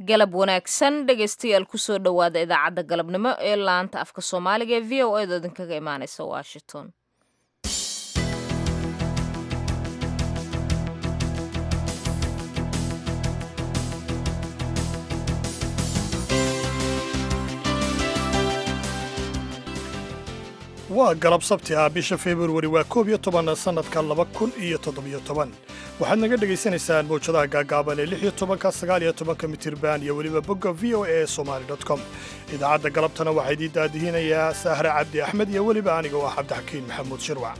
galab wanaagsan dhegaystayaal kusoo dhowaada idaacadda galabnimo ee laanta afka soomaaliga ee v o edo idinkaga imaaneysa washington waa galab sabti ah bisha februari waa koob iyo toban sannadka laba kun iyo toddobiyo toban waxaad naga dhegaysanaysaan mawjadaha gaagaaban ee lix iyo tobanka sagaal iyo tobanka mitirban iyo weliba bogga v o e somali com idaacadda galabtana waxaa idiin daadihinayaa saahre cabdi axmed iyo weliba aniga oo ah cabdixakiin maxamuud shirwac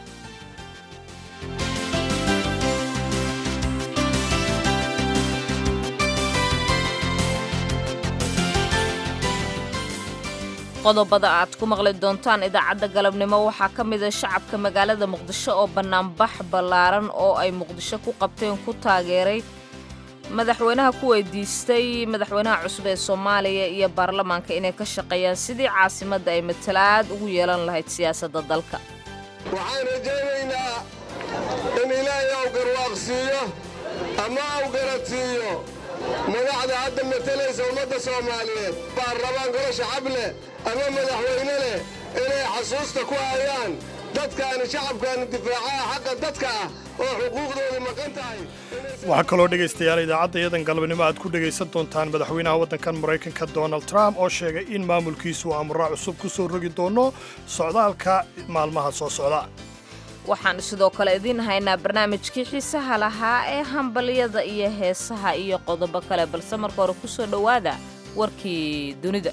qodobada aad ku maqli doontaan idaacadda galabnimo waxaa ka mida shacabka magaalada muqdisho oo bannaanbax ballaaran oo ay muqdisho ku qabteen ku taageeray madaxweynaha ku weydiistay madaxweynaha cusub ee soomaaliya iyo baarlamaanka inay ka shaqeeyaan sidii caasimadda ay matalaad ugu yeelan lahayd siyaasadda dalka waxaan rajaynaynaa in ilaahay aw garwaaqsiiyo ama aw garadsiiyo madaxda hadda matalaysa ummadda soomaaliyeed baarlamaan golo shacab leh ama madaxweyne leh inay xasuusta ku hayaan dadkaani shacabkaani difaacaha xaqa dadka ah oo xuquuqdoodu maqan tahay waxaa kaloo dhegaystayaal idaacadda iyadan galabnimo aad ku dhegaysan doontaan madaxweynaha waddankan maraykanka donald trump oo sheegay in maamulkiisu amraa cusub ku soo rogi doono socdaalka maalmaha soo socda waxaan sidoo kale idiin haynaa barnaamijkii xiisaha lahaa ee hambalyada iyo heesaha iyo qodobo kale balse marka hore ku soo dhowaada warkii dunida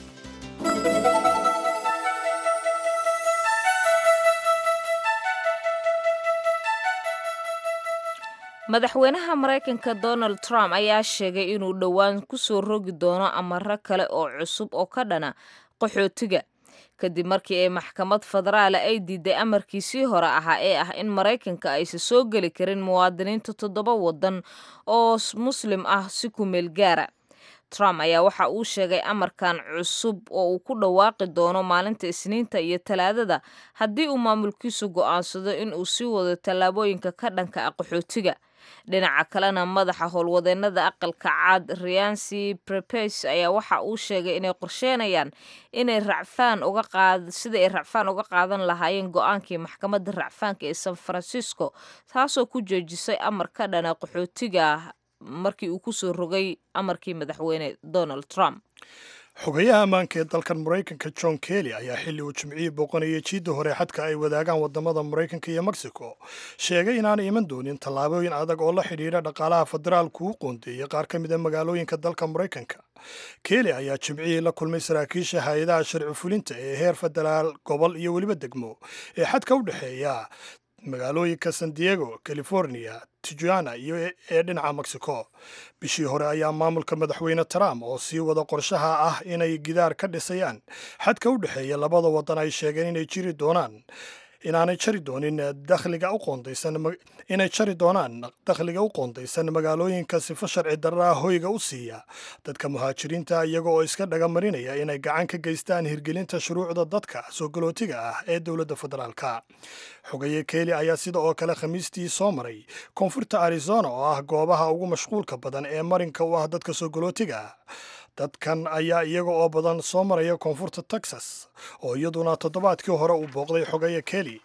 madaxweynaha maraykanka donald trump ayaa sheegay inuu dhowaan ku soo rogi doono amaro kale oo cusub oo ka dhana qaxootiga kadib markii ay maxkamad federaala ay diiday amarkiisii hore ahaa ee ah in maraykanka aysan soo geli karin muwaadiniinta toddoba waddan oo muslim ah si ku meel gaara trump ayaa waxa uu sheegay amarkan cusub oo uu ku dhawaaqi doono maalinta isniinta iyo talaadada haddii uu maamulkiisu go'aansado in uu sii wado tallaabooyinka ka dhanka ah qaxootiga dhinaca kalena madaxa howlwadeennada aqalka caad riansi prepes ayaa waxa uu sheegay inay qorsheenayaan inay racfaan uga qaad sida ay racfaan uga qaadan lahaayeen go-aankii maxkamadda racfaanka ee san francisco taasoo ku joojisay amar ka dhana qaxootiga markii uu ku soo rogay amarkii madaxweyne donald trump xogayaha ammaanka ee dalkan maraykanka john kelly ayaa xilli uu jimcihii booqanayay jiidda hore xadka ay wadaagaan waddamada maraykanka iyo mexico sheegay inaanay iman doonin tallaabooyin adag oo la xidhiidha dhaqaalaha federaalku u qoondeeyey qaar ka mida magaalooyinka dalka maraykanka kelly ayaa jimcihii la kulmay saraakiisha hay-adaha sharci fulinta ee heer federaal gobol iyo weliba degmo ee xadka u dhexeeya magaalooyinka san diego california tijuana iyo ee dhinaca mexico bishii hore ayaa maamulka madaxweyne trump oo sii wada qorshaha ah inay gidaar ka dhisayaan xadka u dhexeeya labada waddan ay sheegeen inay jiri doonaan inaanay jari doonin dakhliga u qoondaysan inay jari doonaan dakhliga u qoondaysan magaalooyinka sifo sharci darraa hoyga u siiya dadka muhaajiriinta iyaga oo iska dhagamarinaya inay gacan ka geystaan hirgelinta shuruucda dadka soo galootiga ah ee dowladda federaalka xogaye keeli ayaa sida oo kale khamiistii soo maray koonfurta arizona oo ah goobaha ugu mashquulka badan ee marinka u ah dadka soo galootiga ah dadkan ayaa iyaga oo badan soo maraya koonfurta texas oo iyaduna toddobaadkii hore uu booqday xogeeye kelly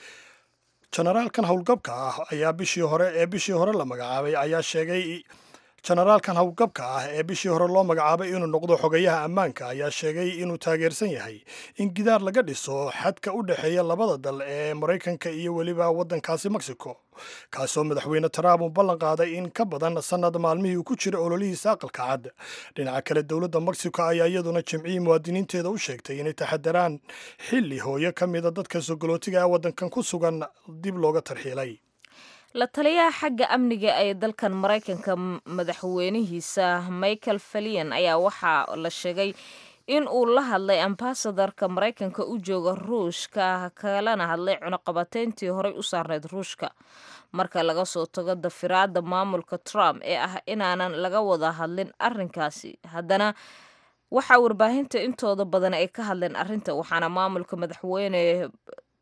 jenaraalkan howlgabka ah ayaa bishii hore ee bishii hore la magacaabay ayaa sheegay jenaraalkan howlgabka ah ee bishii hore loo magacaabay inuu noqdo xogayaha ammaanka ayaa sheegay inuu taageersan yahay in gidaar laga dhiso xadka u dhexeeya labada dal ee maraykanka iyo weliba waddankaasi mexico kaasoo madaxweyne trump uu ballan qaaday in ka badan sannad maalmihii uu ku jira ololihiisa aqalka cad dhinaca kale dowladda mexico ayaa iyaduna jimcihii muwaadiniinteeda u sheegtay inay taxadaraan xilli hooyo ka mida dadka sogolootiga ee waddankan ku sugan dib looga tarxiilay la taliyaha xagga amniga ee dalkan maraykanka madaxweynihiisa michael falian ayaa waxaa la sheegay in uu la hadlay ambasadarka maraykanka u jooga ruushka kalana hadlay cunuqabateyntii horey u saarneyd ruushka marka laga soo tago dafiraadda maamulka trump ee ah inaanan laga wada hadlin arrinkaasi haddana waxaa warbaahinta intooda badan ay ka hadleen arrinta waxaana maamulka madaxweyne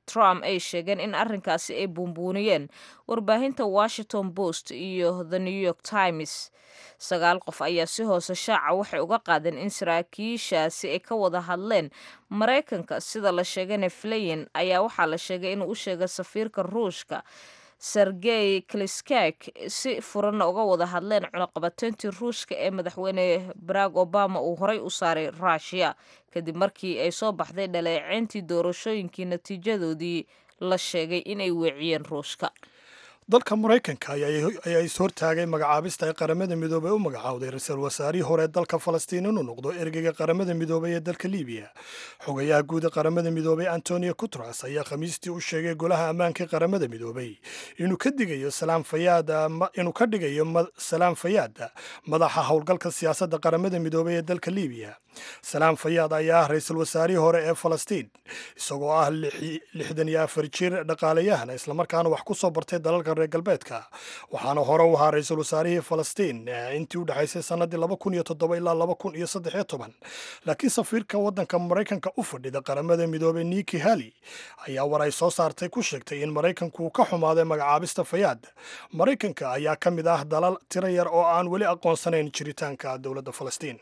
trump ay sheegeen in arrinkaasi ay buunbuuniyeen warbaahinta washington post iyo the new york times sagaal qof ayaa si hoose shaaca waxay uga qaadeen in saraakiishaasi ay ka wada hadleen maraykanka sida la sheegayna fleyin ayaa waxaa la sheegay inuu u sheegay safiirka ruushka sergey kliskak si furanna uga wada hadleen cunaqabateyntii ruushka ee madaxweyne barack obama uu horey u saaray rushia kadib markii ay soo baxday dhaleeceyntii doorashooyinkii natiijadoodii la sheegay inay weeciyeen ruushka dalka maraykanka ayaa is hortaagay magacaabista ay qaramada midoobey u magacaawday ra-iisul wasaarihii hore dalka falastiin inuu noqdo ergeyga qaramada midoobey ee dalka libiya xogayaha guud ee qaramada midoobey antonio guteres ayaa khamiistii u sheegay golaha ammaanka ee qaramada midoobey inuu ka digayo inuu ka dhigayo salaam fayaada madaxa howlgalka siyaasadda qaramada midoobey ee dalka libiya salaam fayaad ayaa ah ra-iisul wasaarihii hore ee falastiin isagoo ah lixdan iyo afar jir dhaqaalayahana islamarkaana wax ku soo bartay dalalka reer galbeedka waxaana hore u ahaa ra-iisul wasaarihii falastiin intii u dhexaysay sanadii laba kun iyo toddoba ilaa laba kun iyo saddex iyo toban laakiin safiirka waddanka maraykanka u fadhida qaramada midoobey niki hali ayaa war ay soo saartay ku sheegtay in maraykanku ka xumaaday magacaabista fayaad maraykanka ayaa ka mid ah dalal tiro yar oo aan weli aqoonsanayn jiritaanka dowladda falastiin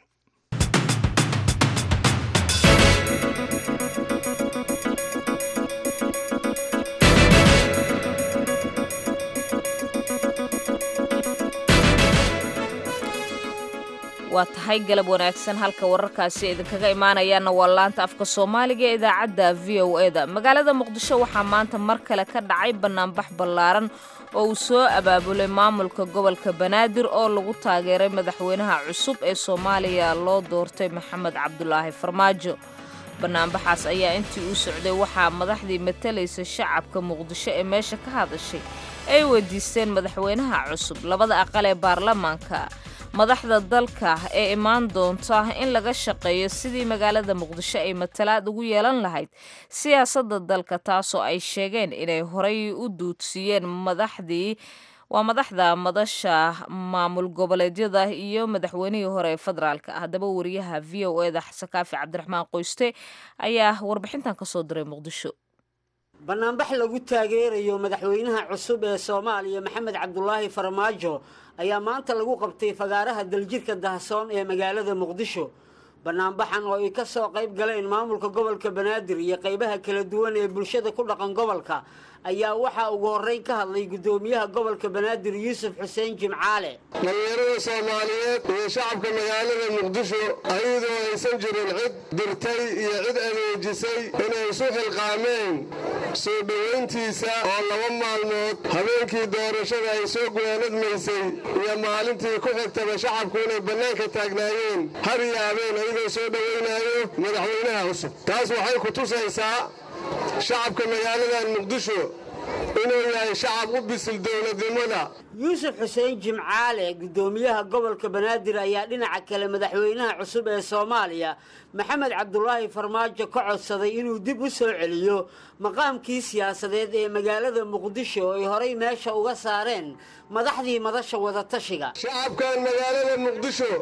waa tahay galab wanaagsan halka wararkaasi idinkaga imaanayaana waa laanta afka soomaaliga ee idaacadda v o e da magaalada muqdisho waxaa maanta mar kale ka dhacay bannaanbax ballaaran oo uu soo abaabulay maamulka gobolka banaadir oo lagu taageeray madaxweynaha cusub ee soomaaliya loo doortay maxamed cabdulaahi farmaajo bannaanbaxaas ayaa intii uu socday waxaa madaxdii matalaysa shacabka muqdisho ee meesha ka hadashay ay weydiisteen madaxweynaha cusub labada aqal ee baarlamaanka madaxda dalka ee imaan doonta in laga shaqeeyo sidii magaalada muqdisho ay matalaad ugu yeelan lahayd siyaasadda dalka taasoo ay sheegeen inay horay u duudsiiyeen madaxdii waa madaxda madasha maamul goboleedyada iyo madaxweynihii hore ee federaalka haddaba wariyaha v o e da xasan kaafi cabdiraxmaan qoyste ayaa warbixintan ka soo diray muqdisho bannaanbax lagu taageerayo madaxweynaha cusub ee soomaaliya maxamed cabdulaahi farmaajo ayaa maanta lagu qabtay fagaaraha daljirka dahsoon ee magaalada muqdisho bannaanbaxan oo ay ka soo qayb galeen maamulka gobolka banaadir iyo qaybaha kala duwan ee bulshada ku dhaqan gobolka ayaa waxaa ugu horreyn ka hadlay guddoomiyaha gobolka banaadir yuusuf xuseen jimcaale dhalinyarada soomaaliyeed iyo shacabka magaalada muqdisho ayadoo aysan jirin cid dirtay iyo cid adeejisay inay isu xilqaameen soo dhowayntiisa oo laba maalmood habeenkii doorashada ay soo guwaanadmaysay iyo maalintii ku xigtaba shacabku inay bannaanka taagnaayeen har iyo habeen ayagoo soo dhowaynaayo madaxweynaha cusub taas waxay ku tusaysaa shacabka magaaladan muqdisho inuu yahay shacab u bisil dowladnimada yuusuf xuseen jimcaale guddoomiyaha gobolka banaadir ayaa dhinaca kale madaxweynaha cusub ee soomaaliya maxamed cabdulaahi farmaajo ka codsaday inuu dib u soo celiyo maqaamkii siyaasadeed ee magaalada muqdisho oo ay horay meesha uga saareen madaxdii madasha wadatashiga shacabkan magaalada muqdisho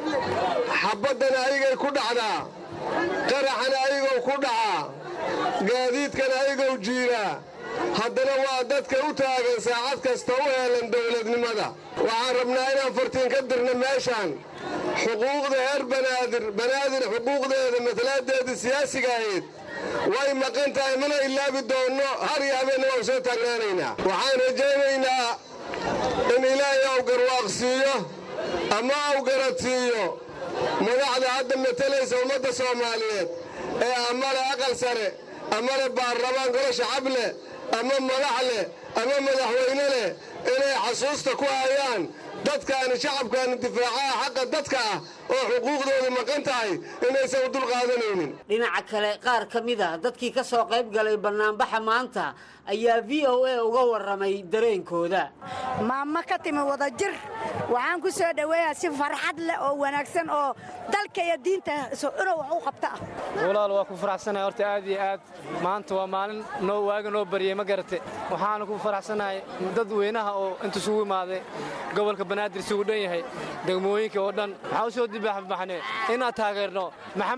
xabaddan ayagay ku dhacdaa qaraxan ayagoo ku dhacaa gaadiidkan ayagoo jiiraa haddana waa dadka u taagan saacad kasta u heelan dowladnimada waxaan rabnaa inaan fartiin ka dirna meeshaan xuquuqda reer banaadir banaadir xuquuqdeeda matalaadeeda siyaasiga ahayd way maqan tahay mana ilaabi doonno har iyo habeenna waan soo taagnaanaynaa waxaan rajaynaynaa in ilaahay ou garwaaqsiiyo ama ou garadsiiyo madaxda hadda matalaysa ummadda soomaaliyeed ee amale aqal sare amale baarlamaan golo shacab leh ama madax leh ama madaxweyne leh inay xasuusta ku hayaan dadkaani shacabkaani difaacaha xaqa dadka ah oo xuquuqdoodu maqan tahay inaysan u dulqaadanaynin dhinaca kale qaar ka mid a dadkii ka soo qayb galay bannaanbaxa maanta ayaa v o a uga warramay dareenkooda maamo ka timi wada jir waxaan ku soo dhoweeyaa si farxad leh oo wanaagsan oo dalka iyo diinta ina wax u qabta ah walaal waa ku faraxsanahay horta aad iyo aad maanta waa maalin noo waaga noo baryey ma garate waxaana ku faraxsanahay dad weynaha oo inta isugu imaaday gobolka banaadir isugu dhan yahay degmooyinka oo dhan waxaa u soo dibaaxbaxne inaan taageerno maxamed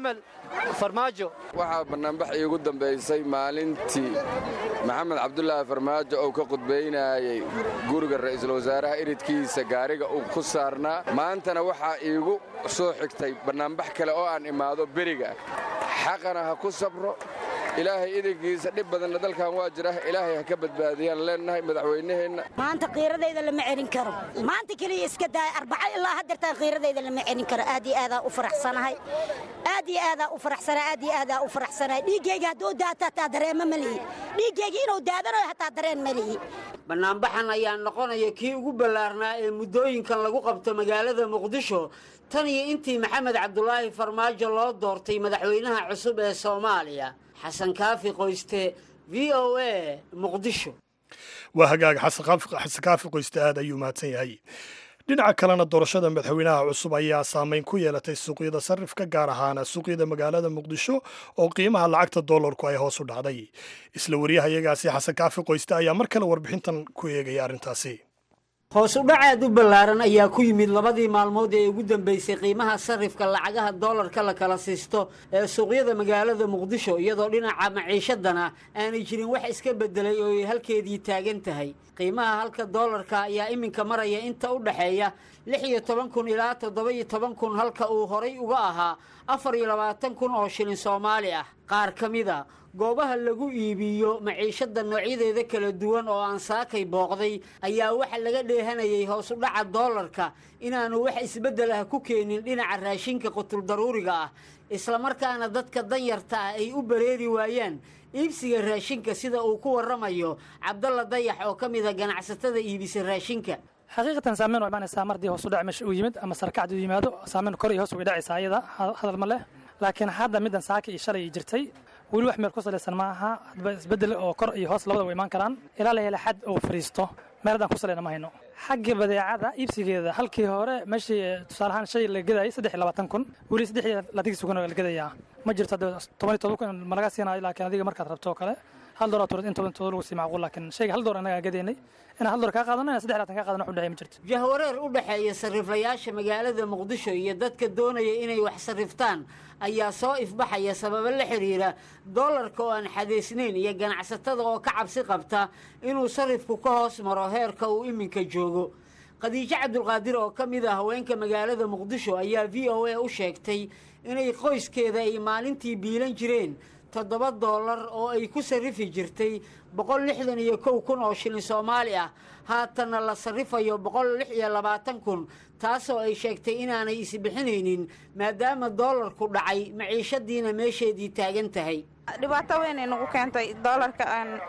farmaajo waxaa bannaanbax iigu dambaysay maalintii maxamed cabdulaahi farmaajo uu ka qudbaynayey guriga ra'iisul wasaaraha iridkiisa gaariga uu ku saarnaa maantana waxaa iigu soo xigtay bannaanbax kale oo aan imaado beriga xaqana ha ku sabro ilaahay idankiisa dhib badanna dalkan waa jira ilaahay ha ka badbaadiyaan leennahay madaxweynaheenna maanta qiiradayda lama celin karo maanta keliya iska daaya arbaca ilaa haddeertaan qiiradayda lama celin karo aad iyo aadaa u faraxsanahay aad iyo aadaa u faraxsanahay aad iyo aadaa u faraxsanahay dhiiggayga hadduu daata hataa dareema ma lihi dhiiggayga inuu daadanayo hataa dareen ma lihi bannaanbaxan ayaa noqonaya kii ugu ballaarnaa ee muddooyinkan lagu qabto magaalada muqdisho tan iyo intii maxamed cabdulaahi farmaajo loo doortay madaxweynaha cusub ee soomaaliya xasan kaafi qoyste v o a muqdisho waa hagaag xasan kaafi qoyste aad ayuu mahadsan yahay dhinaca kalena doorashada madaxweynaha cusub ayaa saameyn ku yeelatay suuqyada sarifka gaar ahaana suuqyada magaalada muqdisho oo qiimaha lacagta doolarku ay hoos u dhacday isla waryahayagaasi xasan kaafi qoyste ayaa mar kale warbixintan ku eegaya arrintaasi hoos u dhac aad u ballaaran ayaa ku yimid labadii maalmood ee ugu dambeysay qiimaha sarifka lacagaha doolarka la kala siisto ee suuqyada magaalada muqdisho iyadoo dhinaca maciishadana aanay jirin wax iska beddelay oo ay halkeedii taagan tahay qiimaha halka doolarka ayaa iminka maraya inta u dhexeeya lix iyo toban kun ilaa toddoba iyo toban kun halka uu horay uga ahaa afar iyo labaatan kun oo shilin soomaali ah qaar ka mida goobaha lagu iibiyo maciishada noocyadeeda kala duwan oo aan saakay booqday ayaa waxa laga dheehanayay hoos u dhaca doolarka inaanu wax isbeddel ah ku keenin dhinaca raashinka qutuldaruuriga ah islamarkaana dadka danyarta ah ay u bareeri waayaan iibsiga raashinka sida uu ku warramayo cabdalla dayax oo ka mida ganacsatada iibisa raashinka xaqiiqatan saameyn waa imaanaysaa mardii hoos u dhac meesha uu yimid ama sarkacdi uu yimaado saameyn kor iyo hoos uga dhacaysa ayada hadal ma leh laakiin hadda middan saaka iyo shalay jirtay weli wax meel ku salaysan ma aha hadba isbeddel oo kor iyo hoos labada way imaan karaan ilaa la hela xad uu fadhiisto meel haddaan ku salayna ma hayno xagga badeecada iibsigeeda halkii hore meeshii tusaale ahaan shay la gadayay saddex iyo labaatan kun weli saddex iyo labaatankii kun la gadayaa ma jirto hadda toban iyo toban kun ma laga siinayo laakiin adiga markaad rabto oo kale hal doolar turid in toban todoba lagu sii macquul laakiin shayga hal doolar annagaa gadaynay inaan hal doolar kaa qaadano inaan saddex labaatan kaa qaadano wax u dhexeeya ma jirto jahwareer u dhexeeya sariflayaasha magaalada muqdisho iyo dadka doonaya inay wax sarriftaan ayaa soo ifbaxaya sababo la xidhiira doolarka oo aan xadaysnayn iyo ganacsatada oo ka cabsi qabta inuu sarifku ka hoos maro heerka uu iminka joogo khadiijo cabdulqaadir oo ka mid ah haweenka magaalada muqdisho ayaa v o a u sheegtay inay qoyskeeda ay maalintii biilan jireen toddoba doolar oo ay ku sarrifi jirtay boqol lixdan iyo kow kun oo shilin soomaali ah haatanna la sarrifayo boqol lix iyo labaatan kun taasoo ay sheegtay inaanay isbixinaynin maadaama doolarku dhacay maciishadiina meesheedii taagan tahay dhibaato weynay nagu keentay doolarka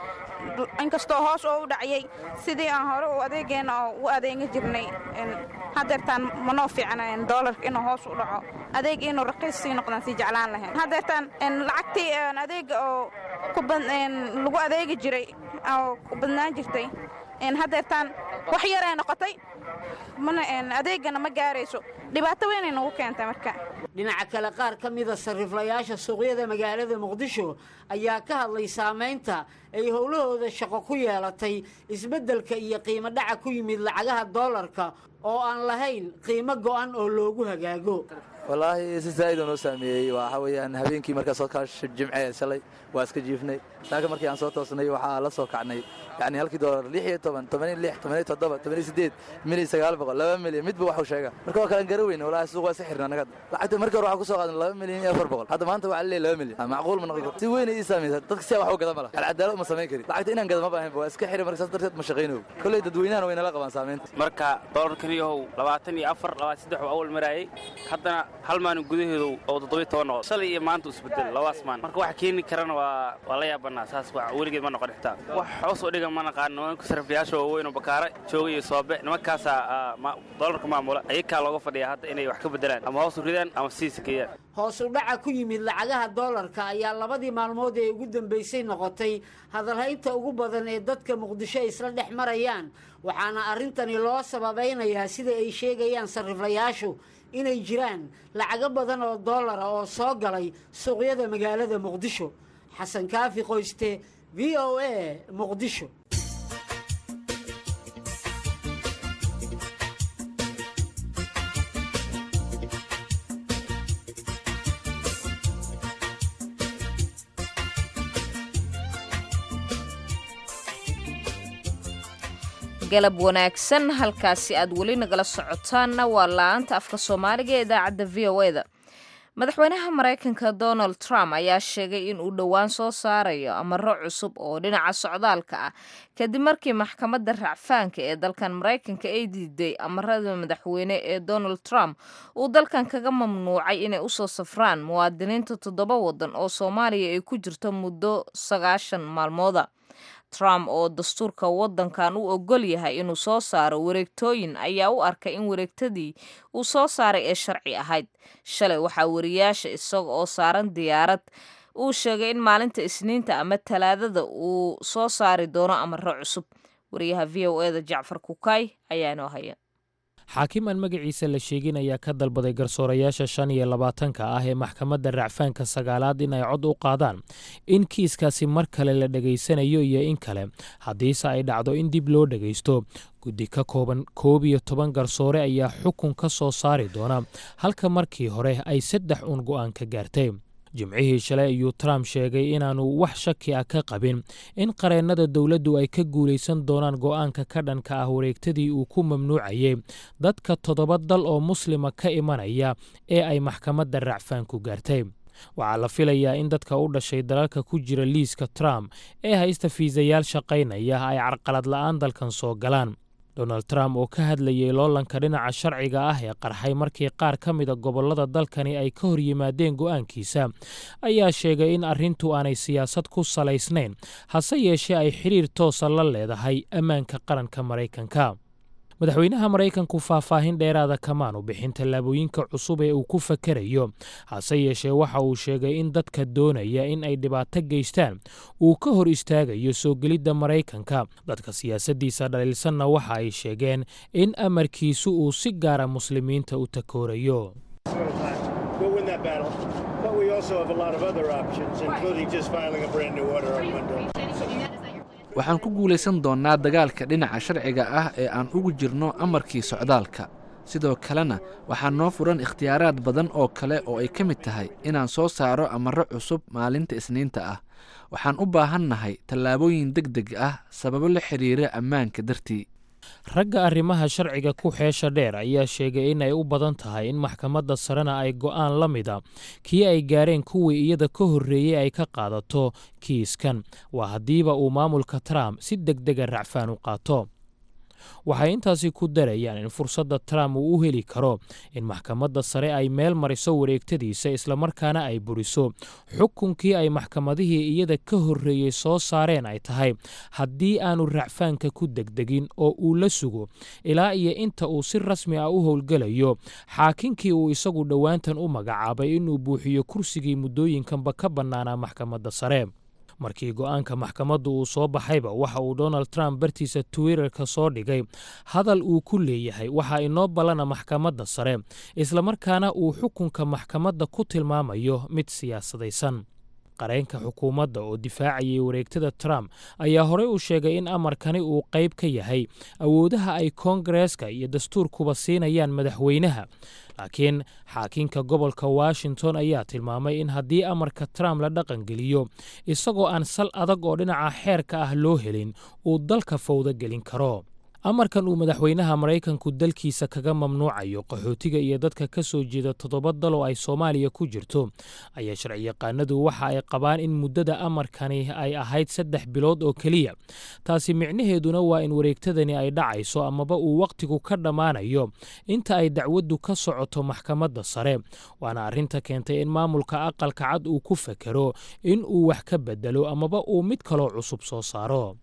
inkastoo hoos oo u dhacayay sidii aan hore u adeegeenna oo u adeega jirnay hadeertaan manoo fiicna doolarka inuu hoos u dhaco adeeg inuu raqiis sii noqdaan sii jeclaan lahayn hadeertaan lacagtii adeega oo lagu adeegi jiray oo ku badnaan jirtay hadeertaan wax yaray noqotay mana adeegana ma gaarayso dhibaato weynay nagu keentay marka dhinaca kale qaar ka mida sarriflayaasha suuqyada magaalada muqdisho ayaa ka hadlay saamaynta ay howlahooda shaqo ku yeelatay isbeddelka iyo qiimo dhaca ku yimid lacagaha doolarka oo aan lahayn qiimo go'an oo loogu hagaago wallaahi si zaa'idoo noo saameeyey waxa weeyaan habeenkii markaa soo kaasha jimce shalay waa iska jiifnay saaka markii aan soo toosnay waxaa la soo kacnay yacni halkii doolar lix iyo toban tobaniyo lix tobaniyo toddoba tobaniyo siddeed milyan sagaal boqol laba milyan midba waxuu sheega marka waa kalan gara weyne wallaahi suuq waa iska xirna annaga lacagta markii hore waxaa ku soo qaadan laba milyan iyo afar boqol hadda maanta waxaa leeyahay laba milyan macquul ma noqon karto si weyn ay ii saamaysa dadka siyaa wax u gada ma laha alcadaalo ma samayn karin lacagta inaan gada ma baahanba waa iska xiri marka saas darteed ma shaqayno kolley dadweynahana way nala qabaan saamaynta marka doolarkan yahow labaatan iyo afar labaatan saddex oo awal maraayay haddana hal maalin gudaheedu oo toddobiyo toban noqo shalay iyo maanta isbedel labaas maalin marka waxa keeni karana waa waa la yaabanaa saas wax weligeed ma noqon xitaa wax hoos oo dhiga ma naqaan nimanka sariflayaasha waaweyn oo bakaara jooga iyo soobe nimankaasaa doolarka maamula ayakaa looga fadhiya hadda inay wax ka bedelaan ama hoos u ridaan ama sii sakeeyaan hoos u dhaca ku yimid lacagaha doolarka ayaa labadii maalmood ee ugu dambaysay noqotay hadalhaynta ugu badan ee dadka muqdisho ay isla dhex marayaan waxaana arrintani loo sababaynayaa sida ay sheegayaan sarriflayaashu inay jiraan lacago badan oo doolara oo soo galay suuqyada magaalada muqdisho xasan kaafi qoyste v o a muqdisho galab wanaagsan halkaasi aad weli nagala socotaanna waa la-aanta afka soomaaliga ee idaacadda v o e da madaxweynaha maraykanka donald trump ayaa sheegay in uu dhowaan soo saarayo amaro cusub oo dhinaca socdaalka ah kadib markii maxkamadda racfaanka ee dalkan maraykanka ay diiday amarada madaxweyne ee donald trump uu dalkan kaga mamnuucay inay usoo safraan muwaadiniinta toddoba waddan oo soomaaliya ay ku jirto muddo sagaashan maalmooda trump oo dastuurka waddankan u ogol yahay inuu soo saaro wareegtooyin ayaa u arkay in wareegtadii uu soo saaray ee sharci ahayd shalay waxaa wariyaasha isaga oo saaran diyaarad uu sheegay in maalinta isniinta ama talaadada uu soo saari doono amaro cusub wariyaha v o e da jacfar kukay ayaa inoo haya xaakim aan magaciisa la sheegin ayaa ka dalbaday garsoorayaasha shan iyo labaatanka ah ee maxkamadda racfaanka sagaalaad in ay cod u qaadaan in kiiskaasi mar kale la dhegaysanayo iyo in kale haddiise ay dhacdo in dib loo dhegaysto guddi ka kooban koob iyo toban garsoore ayaa xukun ka soo saari doona halka markii hore ay saddex uun go'aan ka gaartay jimcihii shalay ayuu trump sheegay inaanu wax shaki ah ka qabin in qareennada dowladdu ay ka guulaysan doonaan go'aanka ka dhanka ah wareegtadii uu ku mamnuucayay dadka toddoba dal oo muslima ka imanaya ee ay maxkamadda racfaanku gaartay waxaa la filayaa in dadka u dhashay dalalka ku jira liiska trump ee haysta fiisayaal shaqaynaya ay carqalad la'aan dalkan soo galaan donald trump oo ka hadlayay loolanka dhinaca sharciga ah ee qarxay markii qaar ka mida gobollada dalkani ay ka hor yimaadeen go'aankiisa ayaa sheegay in arrintu aanay siyaasad ku salaysnayn hase yeeshee ay xidhiir toosa la leedahay ammaanka qaranka maraykanka madaxweynaha maraykanku faahfaahin dheeraada kamaanu bixin tallaabooyinka cusub ee uu ku fakerayo hase yeeshee waxa uu sheegay in dadka doonaya in ay dhibaato geystaan uu ka hor istaagayo soo gelidda maraykanka dadka siyaasaddiisa dhaliilsanna waxa ay sheegeen in amarkiisu uu si gaara muslimiinta u takoorayo waxaan ku guulaysan doonnaa dagaalka dhinaca sharciga ah ee aan ugu jirno amarkii socdaalka sidoo kalena waxaa noo furan ikhtiyaaraad badan oo kale oo ay ka mid tahay inaan soo saaro amarro cusub maalinta isniinta ah waxaan u baahannahay tallaabooyin deg deg ah sababo la xidhiira ammaanka dartii ragga arrimaha sharciga ku xeesha dheer ayaa sheegay in ay u badan tahay in maxkamadda sarena ay go'aan la mida kii ay gaareen kuwii iyada ka horreeyey ay ka qaadato kiiskan waa haddiiba uu maamulka trump si deg dega racfaan u qaato waxay intaasi ku darayaan in fursadda trump uu u heli karo in maxkamadda sare ay meel mariso wareegtadiisa islamarkaana ay buriso xukunkii ay maxkamadihii iyada ka horreeyey soo saareen ay tahay haddii aanu racfaanka ku degdegin oo uu la sugo ilaa iyo inta uu si rasmi ah u howlgelayo xaakinkii uu isagu dhowaantan u magacaabay inuu buuxiyo kursigii muddooyinkanba ka bannaanaa maxkamadda sare markii go'aanka maxkamaddu uu soo baxayba waxa uu donald trump bartiisa twitterka soo dhigay hadal uu ku leeyahay waxaa inoo ballana maxkamadda sare islamarkaana uu xukunka maxkamadda ku tilmaamayo mid siyaasadaysan qareenka xukuumadda oo difaacayay wareegtada trump ayaa horey u sheegay in amarkani uu qayb ka yahay awoodaha ay koongareeska iyo dastuurkuba siinayaan madaxweynaha laakiin xaakinka gobolka washington ayaa tilmaamay in haddii amarka trump la dhaqangeliyo isagoo aan sal adag oo dhinaca xeerka ah loo helin uu dalka fawdo gelin karo amarkan uu madaxweynaha maraykanku dalkiisa kaga mamnuucayo qaxootiga iyo dadka ka soo jeeda toddoba dal oo ay soomaaliya ku jirto ayaa sharciyaqaanadu waxa ay qabaan in muddada amarkani ay ahayd saddex bilood oo keliya taasi micnaheeduna waa in wareegtadani ay dhacayso amaba uu wakhtigu ka dhammaanayo inta ay dacwaddu ka socoto maxkamadda sare waana arrinta keentay in maamulka aqalka cad uu ku fakero in uu wax ka bedelo amaba uu mid kaloo cusub soo saaro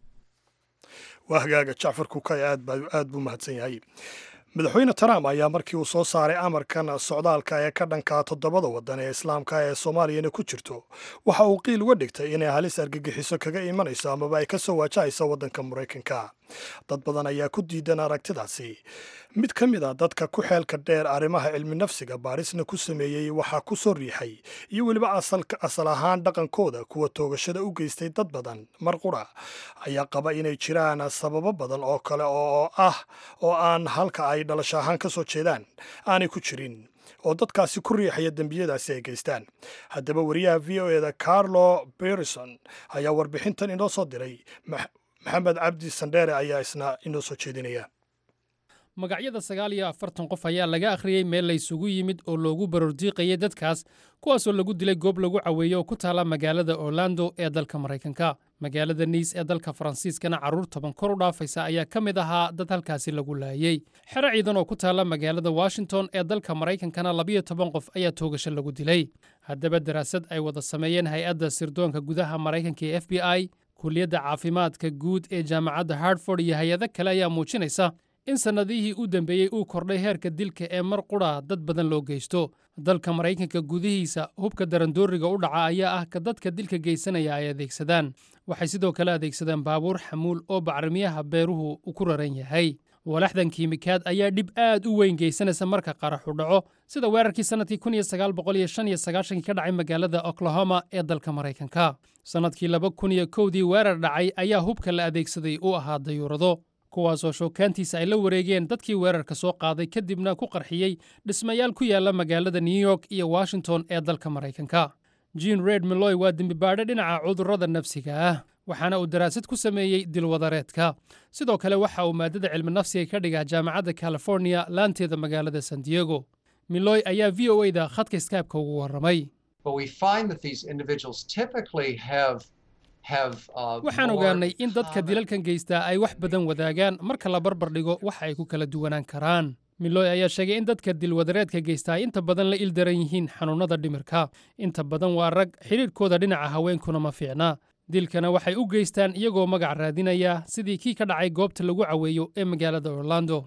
waa hagaaga jacfar kukay aad buu mahadsan yahay madaxweyne trump ayaa markii uu soo saaray amarkan socdaalka ee ka dhankaa toddobada waddan ee islaamka ee soomaaliyana ku jirto waxa uu qiil uga dhigtay inay halis argagixiso kaga imanayso amaba ay ka soo waajahayso waddanka maraykanka dad badan ayaa ku diidan aragtidaasi mid ka mid a dadka ku xeelka dheer arrimaha cilmi nafsiga baarisna ku sameeyey waxaa ku soo riixay iyo weliba asal ahaan dhaqankooda kuwa toogashada u geystay dad badan mar qura ayaa qaba inay jiraan sababo badan oo kale oo ah oo aan halka ay dhalasho ahaan ka soo jeedaan aanay ku jirin oo dadkaasi ku riixaya dembiyadaasi ay geystaan haddaba wariyaha v o eda carlo berison ayaa warbixintan inoo soo diray maxamed cabdi sandheere ayaa isna inoo soo jeedinaya magacyada sagaal iyo afartan qof ayaa laga akhriyey meel laysugu yimid oo loogu barordiiqayay dadkaas kuwaasoo lagu dilay goob lagu caweeyo oo ku taala magaalada orlando ee dalka maraykanka magaalada niis ee dalka faransiiskana carruur toban kor u dhaafaysa ayaa ka mid ahaa dad halkaasi lagu laayey xero ciidan oo ku taala magaalada washington ee dalka maraykankana labiyo toban qof ayaa toogasho lagu dilay haddaba daraasad ay wada sameeyeen hay-adda sirdoonka gudaha maraykanka ee f b i kuliyadda caafimaadka guud ee jaamacadda hartford iyo hay-ado kale ayaa muujinaysa in sannadihii u dambeeyey uu kordhay heerka dilka ee mar qudha dad badan loo geysto dalka maraykanka gudihiisa hubka darandooriga u dhaca ayaa ah ka dadka dilka geysanaya ay adeegsadaan waxay sidoo kale adeegsadaan baabuur xamuul oo bacrimiyaha beeruhu u ku raran yahay walaxdan kiimikaad ayaa dhib aad u weyn geysanaysa marka qaraxu dhaco sida weerarkii sannadkii kun iyo sagaal boqol iyo shan iyo sagaashankii ka dhacay magaalada oklahoma ee dalka maraykanka sannadkii laba kun iyo kowdii weerar dhacay ayaa hubka la adeegsaday u ahaa dayuurado kuwaasoo shookaantiisa ay la wareegeen dadkii weerarka soo qaaday kadibna ku qarxiyey dhismayaal ku yaala magaalada new york iyo washington ee dalka maraykanka jean red miloy waa dembibaadhe dhinaca cudurrada nafsiga ah waxaana uu daraasad ku sameeyey dilwadareedka sidoo kale waxa uu maadada cilmi nafsiga ka dhigaa jaamacadda californiya laanteeda magaalada san diego miloy ayaa v o da khadka skaabka ugu warramay waxaan ogaannay in dadka dilalkan geystaa ay wax badan wadaagaan marka la barbar dhigo waxa ay ku kala duwanaan karaan miloy ayaa sheegay in dadka dilwadareedka geystaa ay inta badan la ildaran yihiin xanuunnada dhimirka inta badan waa rag xidhiidhkooda dhinaca haweenkuna ma fiicna dilkana waxay u geystaan iyagoo magac raadinaya sidii kii ka dhacay goobta lagu caweeyo ee magaalada orlando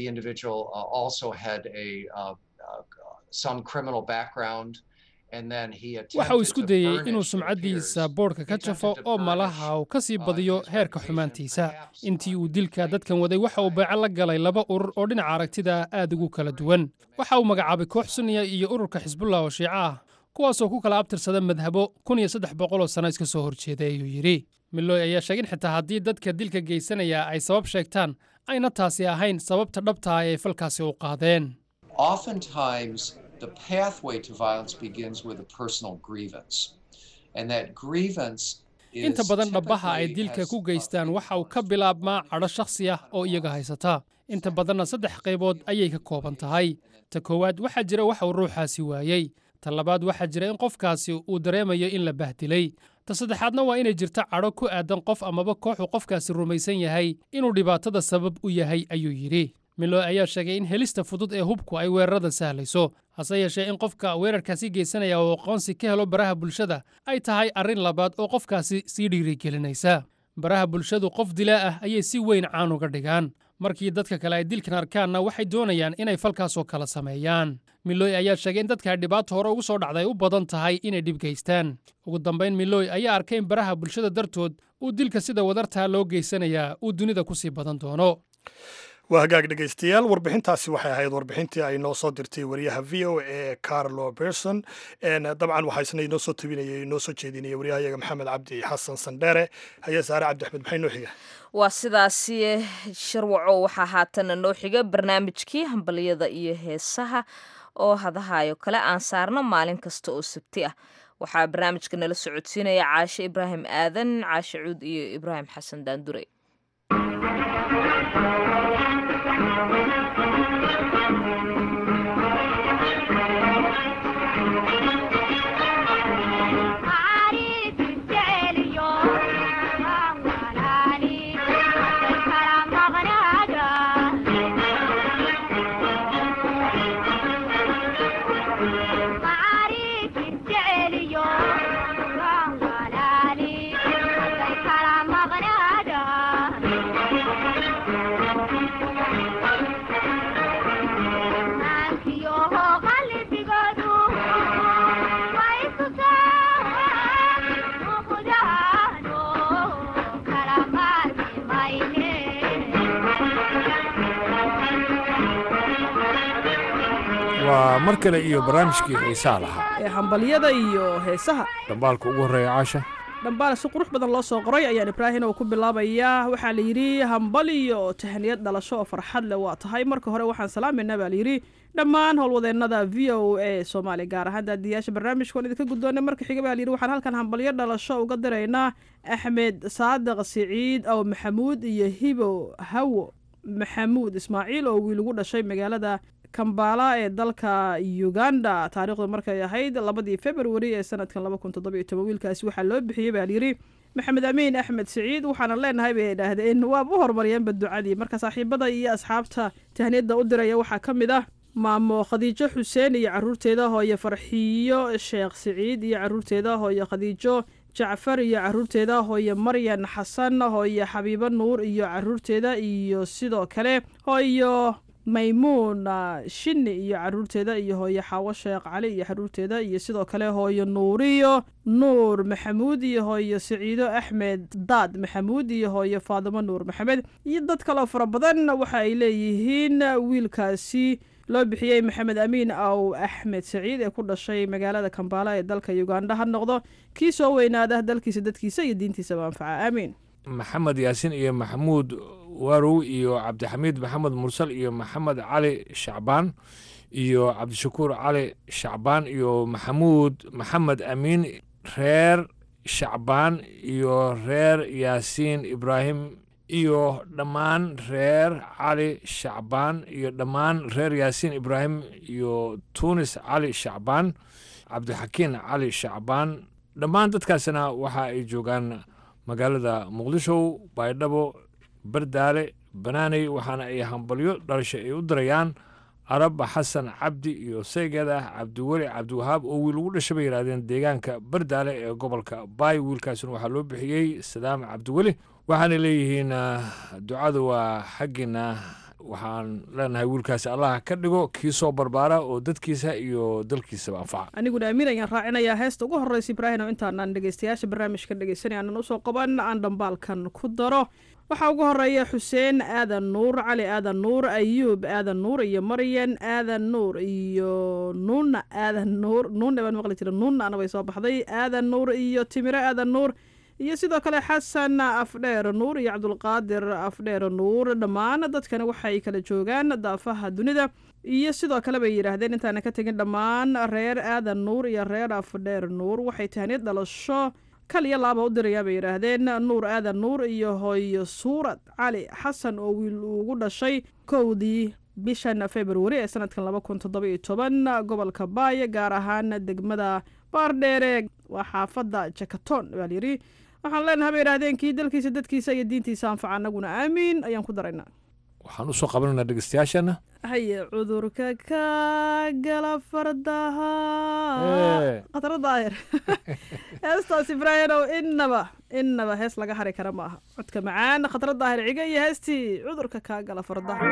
waxa uu isku dayey inuu sumcaddiisa boodhka ka jafo oo malaha uu ka sii badiyo heerka xumaantiisa intii uu dilka dadkan waday waxa uu beeco la galay laba urur oo dhinaca aragtida aad ugu kala duwan waxa uu magacaabay koox sunniya iyo ururka xisbullah oo shiico ah kuwaasoo ku kala abtirsada madhabo kun iyo saddex boqoloo sanno iska soo horjeeday ayuu yidhi miloy ayaa sheegay in xitaa haddii dadka dilka geysanaya ay sabab sheegtaan ayna taasi ahayn sababta dhabta ah ee falkaasi u qaadeen the pathway to violence begins with a personal grievance. And that grievance inta badan dhabbaha ay dilka ku geystaan waxa uu ka bilaabmaa cadho shakhsi ah oo iyaga haysata inta badanna saddex qaybood ayay ka kooban tahay ta koowaad waxaa jira waxa uu ruuxaasi waayey ta labaad waxaa jira in qofkaasi uu dareemayo in la bahdilay ta saddexaadna waa inay jirto cadho ku aadan qof amaba kooxu qofkaasi rumaysan yahay inuu dhibaatada sabab u yahay ayuu yidhi miloy ayaa sheegay in helista fudud ee hubku ay weerarada sahlayso hase yeeshee in qofka weerarkaasi geysanaya oo aqoonsi ka helo baraha bulshada ay tahay arrin labaad oo qofkaasi sii dhiirigelinaysa baraha bulshadu qof dilaa ah ayay si weyn caan uga dhigaan markii dadka kale ay dilkan arkaanna waxay doonayaan inay falkaasoo kala sameeyaan miloy ayaa sheegay in dadka dhibaato hore ugu soo dhacday u badan tahay inay dhib geystaan ugu dambayn miloy ayaa arkay in baraha bulshada dartood uu dilka sida wadartaa loo geysanayaa uu dunida ku sii badan doono waa hagaag dhegaystayaal warbixintaasi waxay ahayd warbixintii ay noo soo dirtay wariyaha v o e carlo berson dabcan waxaa isna inoo soo tabinayay inoo soo jeedinaya waryahayaga maxamed cabdi xasan sandheere haye saare cabdi axmed maxay noo xiga waa sidaasi sharwaco waxaa haatana noo xiga barnaamijkii hambaliyada iyo heesaha oo hadahayo kale aan saarno maalin kasta oo sabti ah waxaa barnaamijka nala socodsiinaya caashe ibraahim aadan caashe cuud iyo ibraahim xasan daandure waa mar kale iyo barnaamijkii xiisaa lahaa ee hambalyada iyo heesaha dhambaalka ugu horreeya caasha dhambaal si qurux badan loo soo qoray ayaan ibraahin oo ku bilaabayaa waxaa la yidhi hambaliyo oo tahaniyad dhalasho oo farxad leh waa tahay marka hore waxaan salaamayna baa layidhi dhammaan howlwadeennada v o a soomaaliya gaar ahaan daadiyaasha barnaamijkoon idinka guddoonay marka xiga baa layidhi waxaan halkan hambalyo dhalasho uga diraynaa axmed saadiq siciid ow maxamuud iyo hibo hawo maxamuud ismaaciil oo wiil ugu dhashay magaalada kambala ee dalka uganda taariikhdu markay ahayd labadii februari ee sanadkan laba kun toddoba iyo toban wiilkaasi waxaa loo bixiyey baa layidhi maxamed amiin axmed siciid waxaana leenahay bay idhaahdeen waaba u horumariyeenba ducadii marka saaxiibada iyo asxaabta tahniyadda u diraya waxaa ka mid ah maamo khadiijo xuseen iyo caruurteeda hooye farxiyo sheekh siciid iyo caruurteeda hooye khadiijo jacfar iyo caruurteeda hooye maryan xasan hooye xabiibo nuur iyo caruurteeda iyo sidoo kale hooyo maymuun shini iyo caruurteeda iyo hooye xaawo sheekh cali iyo caruurteeda iyo sidoo kale hooyo nuuriyo nuur maxamuud iyo hooyo siciido axmed daad maxamuud iyo hooyo faadimo nuur maxamed iyo dad kaloo fara badan waxa ay leeyihiin wiilkaasi loo bixiyey maxamed amiin aw axmed saciid ee ku dhashay magaalada kambaala ee dalka uganda ha noqdo kii soo weynaada dalkiisa dadkiisa iyo diintiisaba anfaca aamiin maxamed yaasin iyo maxamuud warow iyo cabdixamiid maxamed mursal iyo maxamed cali shacbaan iyo cabdishakuur cali shacbaan iyo maxamuud maxamed amiin reer shacbaan iyo reer yaasiin ibraahim iyo dhammaan reer cali shacbaan iyo dhammaan reer yaasiin ibraahim iyo tuunis cali shacbaan cabdixakiin cali shacbaan dhammaan dadkaasina waxa ay joogaan magaalada muqdisho baydhabo bardaale banaaney waxaana ay hambalyo dhalasho ay u dirayaan arab xasan cabdi iyo saygeeda cabdiweli cabdiwahaab oo wiil ugu dhashay bay yidhahdeen deegaanka bardaale ee gobolka baay wiilkaasina waxaa loo bixiyey sadaam cabdiweli waxaana leeyihiin ducadu waa xaggiina waxaan leenahay wiilkaasi allah ka dhigo kii soo barbaara oo dadkiisa iyo dalkiisaba anfaca aniguna amiin ayaan raacinayaa heesta ugu horreysa ibraahim oo intaanaan dhegeystayaasha barnaamijka dhegeysanay aanan usoo qaban aan dhambaalkan ku daro waxaa ugu horeeya xuseen aadan nuur cali aadan nuur ayuub aadan nuur iyo maryan aadan nuur iyo nuuna aadan nuur nuuna baan maqli jira nuuna ana way soo baxday aadan nuur iyo timiro aadan nuur iyo sidoo kale xasan afdheer nuur iyo cabdulqaadir afdheer nuur dhammaan dadkani waxay kala joogaan daafaha dunida iyo sidoo kale bay yidhaahdeen intaana ka tegin dhammaan reer aadan nuur iyo reer afdheer nuur waxay tahniyad dhalasho kal iyo laaba u dirayaa bay yidhaahdeen nuur aadan nuur iyo hooyo suurad cali xasan oo wiil ugu dhashay kowdii bishan februari ee sanadkan laba kun toddoba iyo toban gobolka baay gaar ahaan degmada baardheere waa xaafadda jakaton baa layidhi waxaan leenahay bay yidhahdeen kii dalkiisa dadkiisa iyo diintiisa anfaca anaguna aamiin ayaan ku daraynaa waxaan usoo qabanaynaa dhegeystayaashana haye cudurka ka gala fardaha khatara daahir heestaas ibraahimow innaba innaba hees laga hari kara ma aha codka macaan khatara daahir ciga iyo heestii cudurka kaa gala fardaha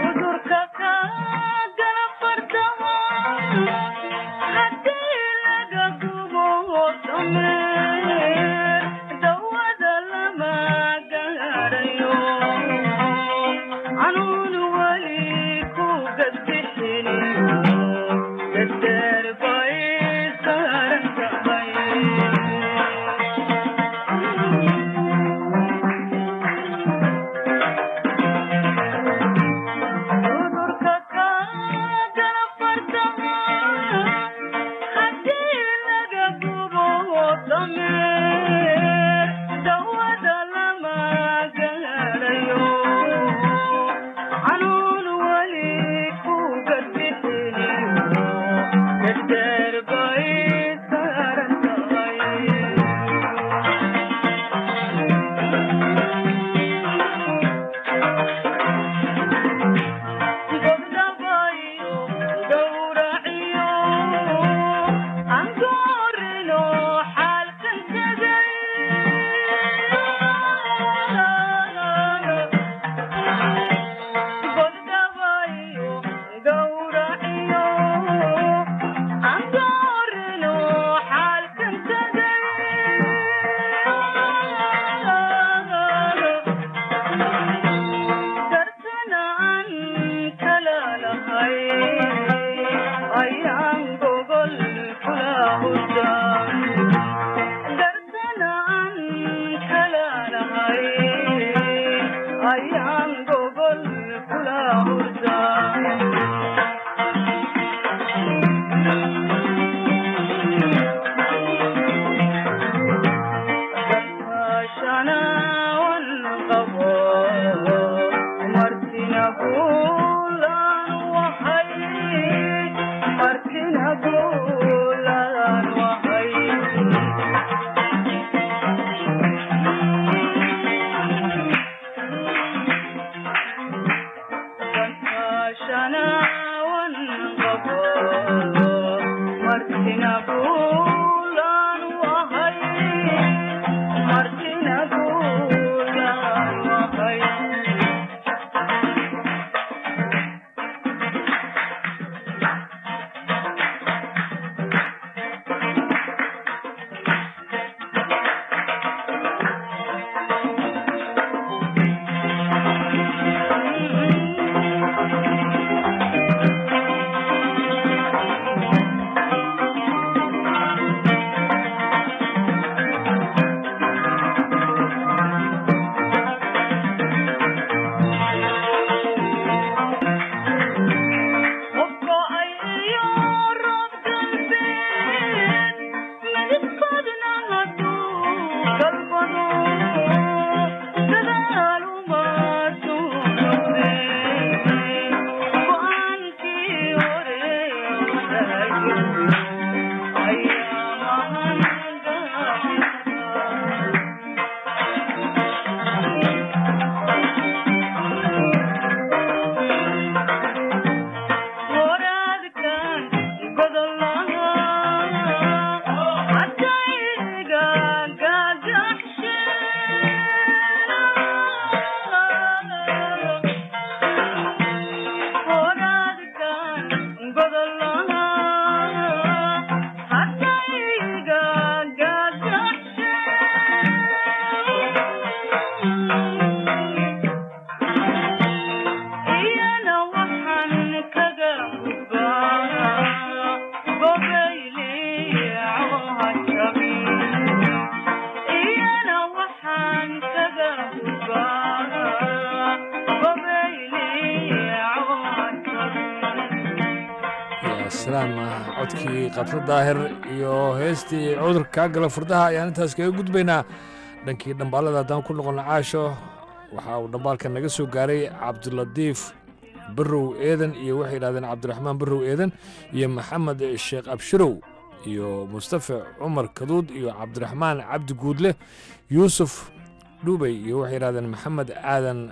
codkii katro daahir iyo heestii cudurka kaa gala furdaha ayaan intaas kaga gudbaynaa dhankii dhambaalada haddaan ku noqono caasho waxa uu dhambaalka naga soo gaaray cabdulatiif barow eedan iyo waxay yidhahdeen cabdiraxmaan barow eedan iyo maxamed sheekh abshirow iyo mustafa cumar kaduud iyo cabdiraxmaan cabdi guudle yuusuf dhubey iyo waxay yidhahdeen maxamed aadan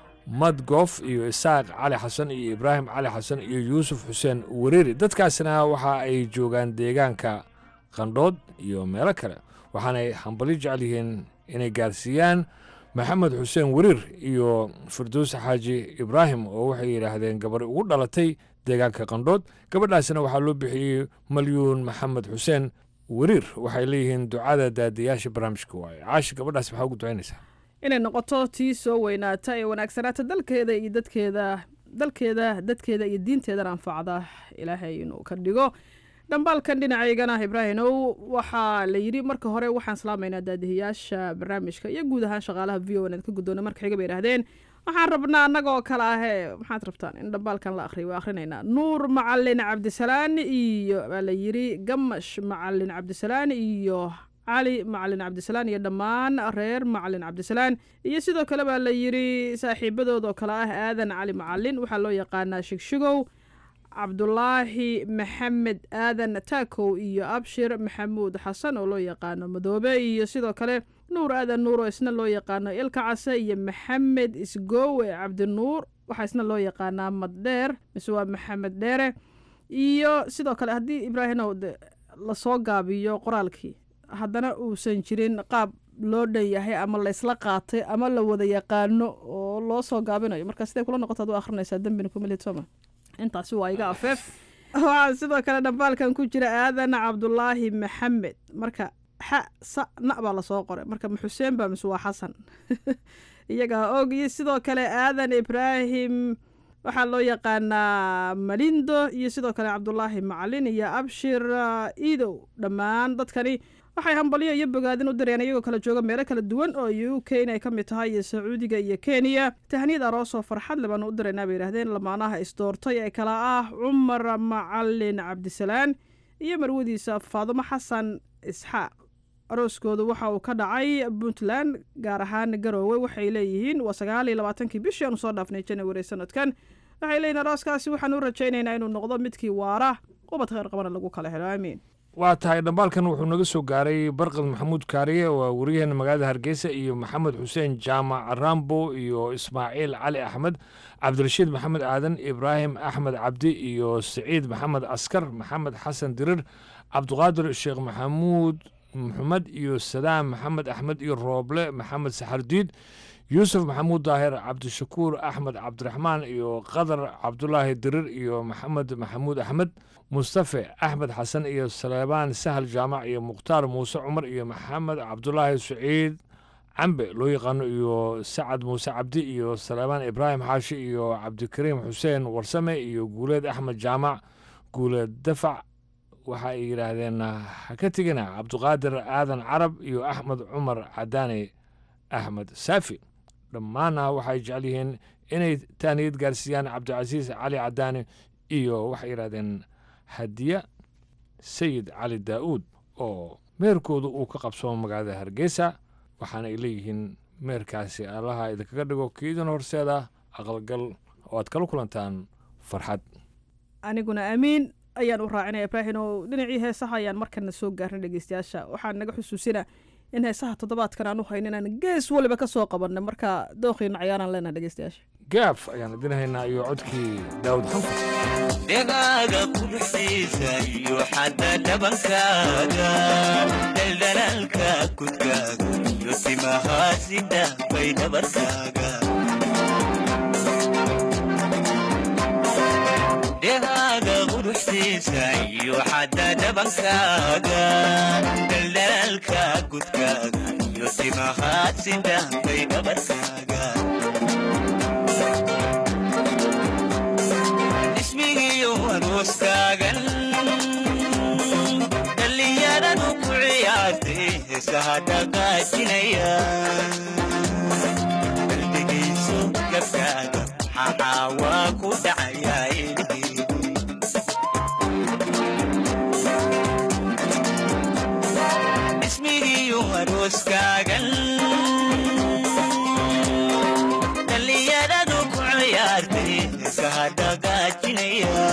madgof iyo isaaq cali xasan iyo ibraahim cali xasan iyo yuusuf xuseen wareeri dadkaasina waxa ay joogaan deegaanka qandhood iyo meelo kale waxaanay hambali jecel yihiin inay gaarsiiyaan maxamed xuseen wariir iyo firdowse xaaji ibraahim oo waxay yidhaahdeen gabari ugu dhalatay deegaanka qandhood gabadhaasina waxaa loo bixiyey malyuun maxamed xuseen wariir waxay leeyihiin ducada daadiyaasha barnaamijka waaye caashi gabadhaas maxaa ugu ducaynaysaa inay noqoto tii soo weynaata ee wanaagsanaata dalkeeda iyo dadkeeda dalkeeda dadkeeda iyo diinteedana anfacda ilaahay inuu ka dhigo dhambaalkan dhinacaygana ibraahimow waxaa la yidhi marka hore waxaan salaamaynaa daadihiyaasha barnaamijka iyo guud ahaan shaqaalaha v o n ka guddoona marka xiga bay idhahdeen waxaan rabnaa annagoo kale ahee maxaad rabtaan in dhambaalkan la akhriyo waa akhrinaynaa nuur macalin cabdisalaan iyo baa la yidhi gamash macalin cabdisalaan iyo cali macalin cabdisalaan iyo dhammaan reer macalin cabdisalaan iyo sidoo kale baa la yidhi saaxiibadood oo kale ah aadan cali macalin waxaa loo yaqaanaa shigshigow cabdulaahi maxamed aadan taakow iyo abshir maxamuud xasan oo loo yaqaano madoobe iyo sidoo kale nuur aadan nuur oo isna loo yaqaano ilka case iyo maxamed isgoowe cabdinuur waxaa isna loo yaqaanaa maddheer mise waa maxamed dheere iyo sidoo kale haddii ibraahimow lasoo gaabiyo qoraalkii haddana uusan jirin qaab loo dhan yahay ama laysla qaatay ama la wada yaqaano oo loo soo gaabinayo marka siday kula noqoto ad u akhrinaysaa dembina kumilid sooma intaasi waa iga afeef waxaa sidoo kale dhambaalkan ku jira aadan cabdulaahi maxamed marka xa sa na baa lasoo qoray marka ma xuseen baa mise waa xasan iyagaa og iyo sidoo kale aadan ibraahim waxaa loo yaqaanaa malindo iyo sidoo kale cabdulaahi macalin iyo abshir iidow dhammaan dadkani waxay hambalyo iyo bogaadin u direen iyagoo kala jooga meelo kala duwan oo u k inay ka mid tahay iyo sacuudiga iyo kenya tahniyad aroos oo farxad le baanu u diraynaa bay yidhahdeen lamaanaha isdoortay ee kala ah cumar macalin cabdisalaan iyo marwadiisa faadumo xasan isxaaq arooskoodu waxa uu ka dhacay puntland gaar ahaan garoowe waxay leeyihiin waa sagaal iyo labaatankii bishii aanu soo dhaafnay janawari sanadkan waxay leeyihin arooskaasi waxaan u rajaynaynaa inuu noqdo midkii waara ubad kheyr qabana lagu kala helo aamiin waa tahay dhambaalkan wuxuu naga soo gaaray barqad maxamuud kaariye waa wariyaheena magaalada hargeysa iyo maxamed xuseen jaamac rambo iyo ismaaciil cali axmed cabdirashiid maxamed aadan ibraahim axmed cabdi iyo siciid maxamed askar maxamed xasan dirir cabdiqaadir sheekh maxamuud maxamed iyo sadaam maxamed axmed iyo rooble maxamed saxardiid yuusuf maxamuud daahir cabdishakuur axmed cabdiraxmaan iyo qadar cabdulaahi dirir iyo maxamed maxamuud axmed mustafe axmed xasan iyo saleebaan sahal jaamac iyo mukhtaar muuse cumar iyo maxamed cabdulaahi saciid cambe loo yaqaano iyo sacad muuse cabdi iyo saleebaan ibraahim xaashi iyo cabdikariim xuseen warsame iyo guuleed axmed jaamac guuleed dafac waxa ay yidhaahdeen ha ka tegina cabdiqaadir aadan carab iyo axmed cumar cadaane axmed saafi dhammaanna waxay jecel yihiin inay taaniyad gaarsiiyaan cabdicasiis cali cadaane iyo waxay yidhahdeen hadiya sayid cali daa'uud oo meerkoodu uu ka qabsoomo magaalada hargeysa waxaana ay leeyihiin meerkaasi allaha idinkaga dhigo kiidin horseeda aqalgal oo aad kala kulantaan farxad aniguna amiin ayaan u raacinaya ibraahin oo dhinacii heesaha ayaan markana soo gaarnay dhegeystayaasha waxaan naga xusuusina in heesaha toddobaadkan aan u hayn inaan gees waliba ka soo qabanay marka dooqiina cayaaraan leenaha dhegeystayaasha gaaf ayaan idinhaynaa iyo codkii daawud xanfur dhegaaga quruxdiisa iyo xadda dhabankaaga dhaldhalaalka kudkaaga iyo timahaasi dhaafay dhabarkaaga dhegaaga quruxdiisa iyo xadda dhabankaaga dhaldhalaalka kudkaaga iyo timahaasi dhaafay dhabarkaaga ismigiyo arooskaagan dhallinyaradu ku ciyaartay heesaha dhaqaajinaya qalbigiisu gabkaaga maxaa waa ku dhacayaa ilhiidi ismigiyo arooskaagan dhallinyaradu ku ciyaartay heesaha dhaqaajinaya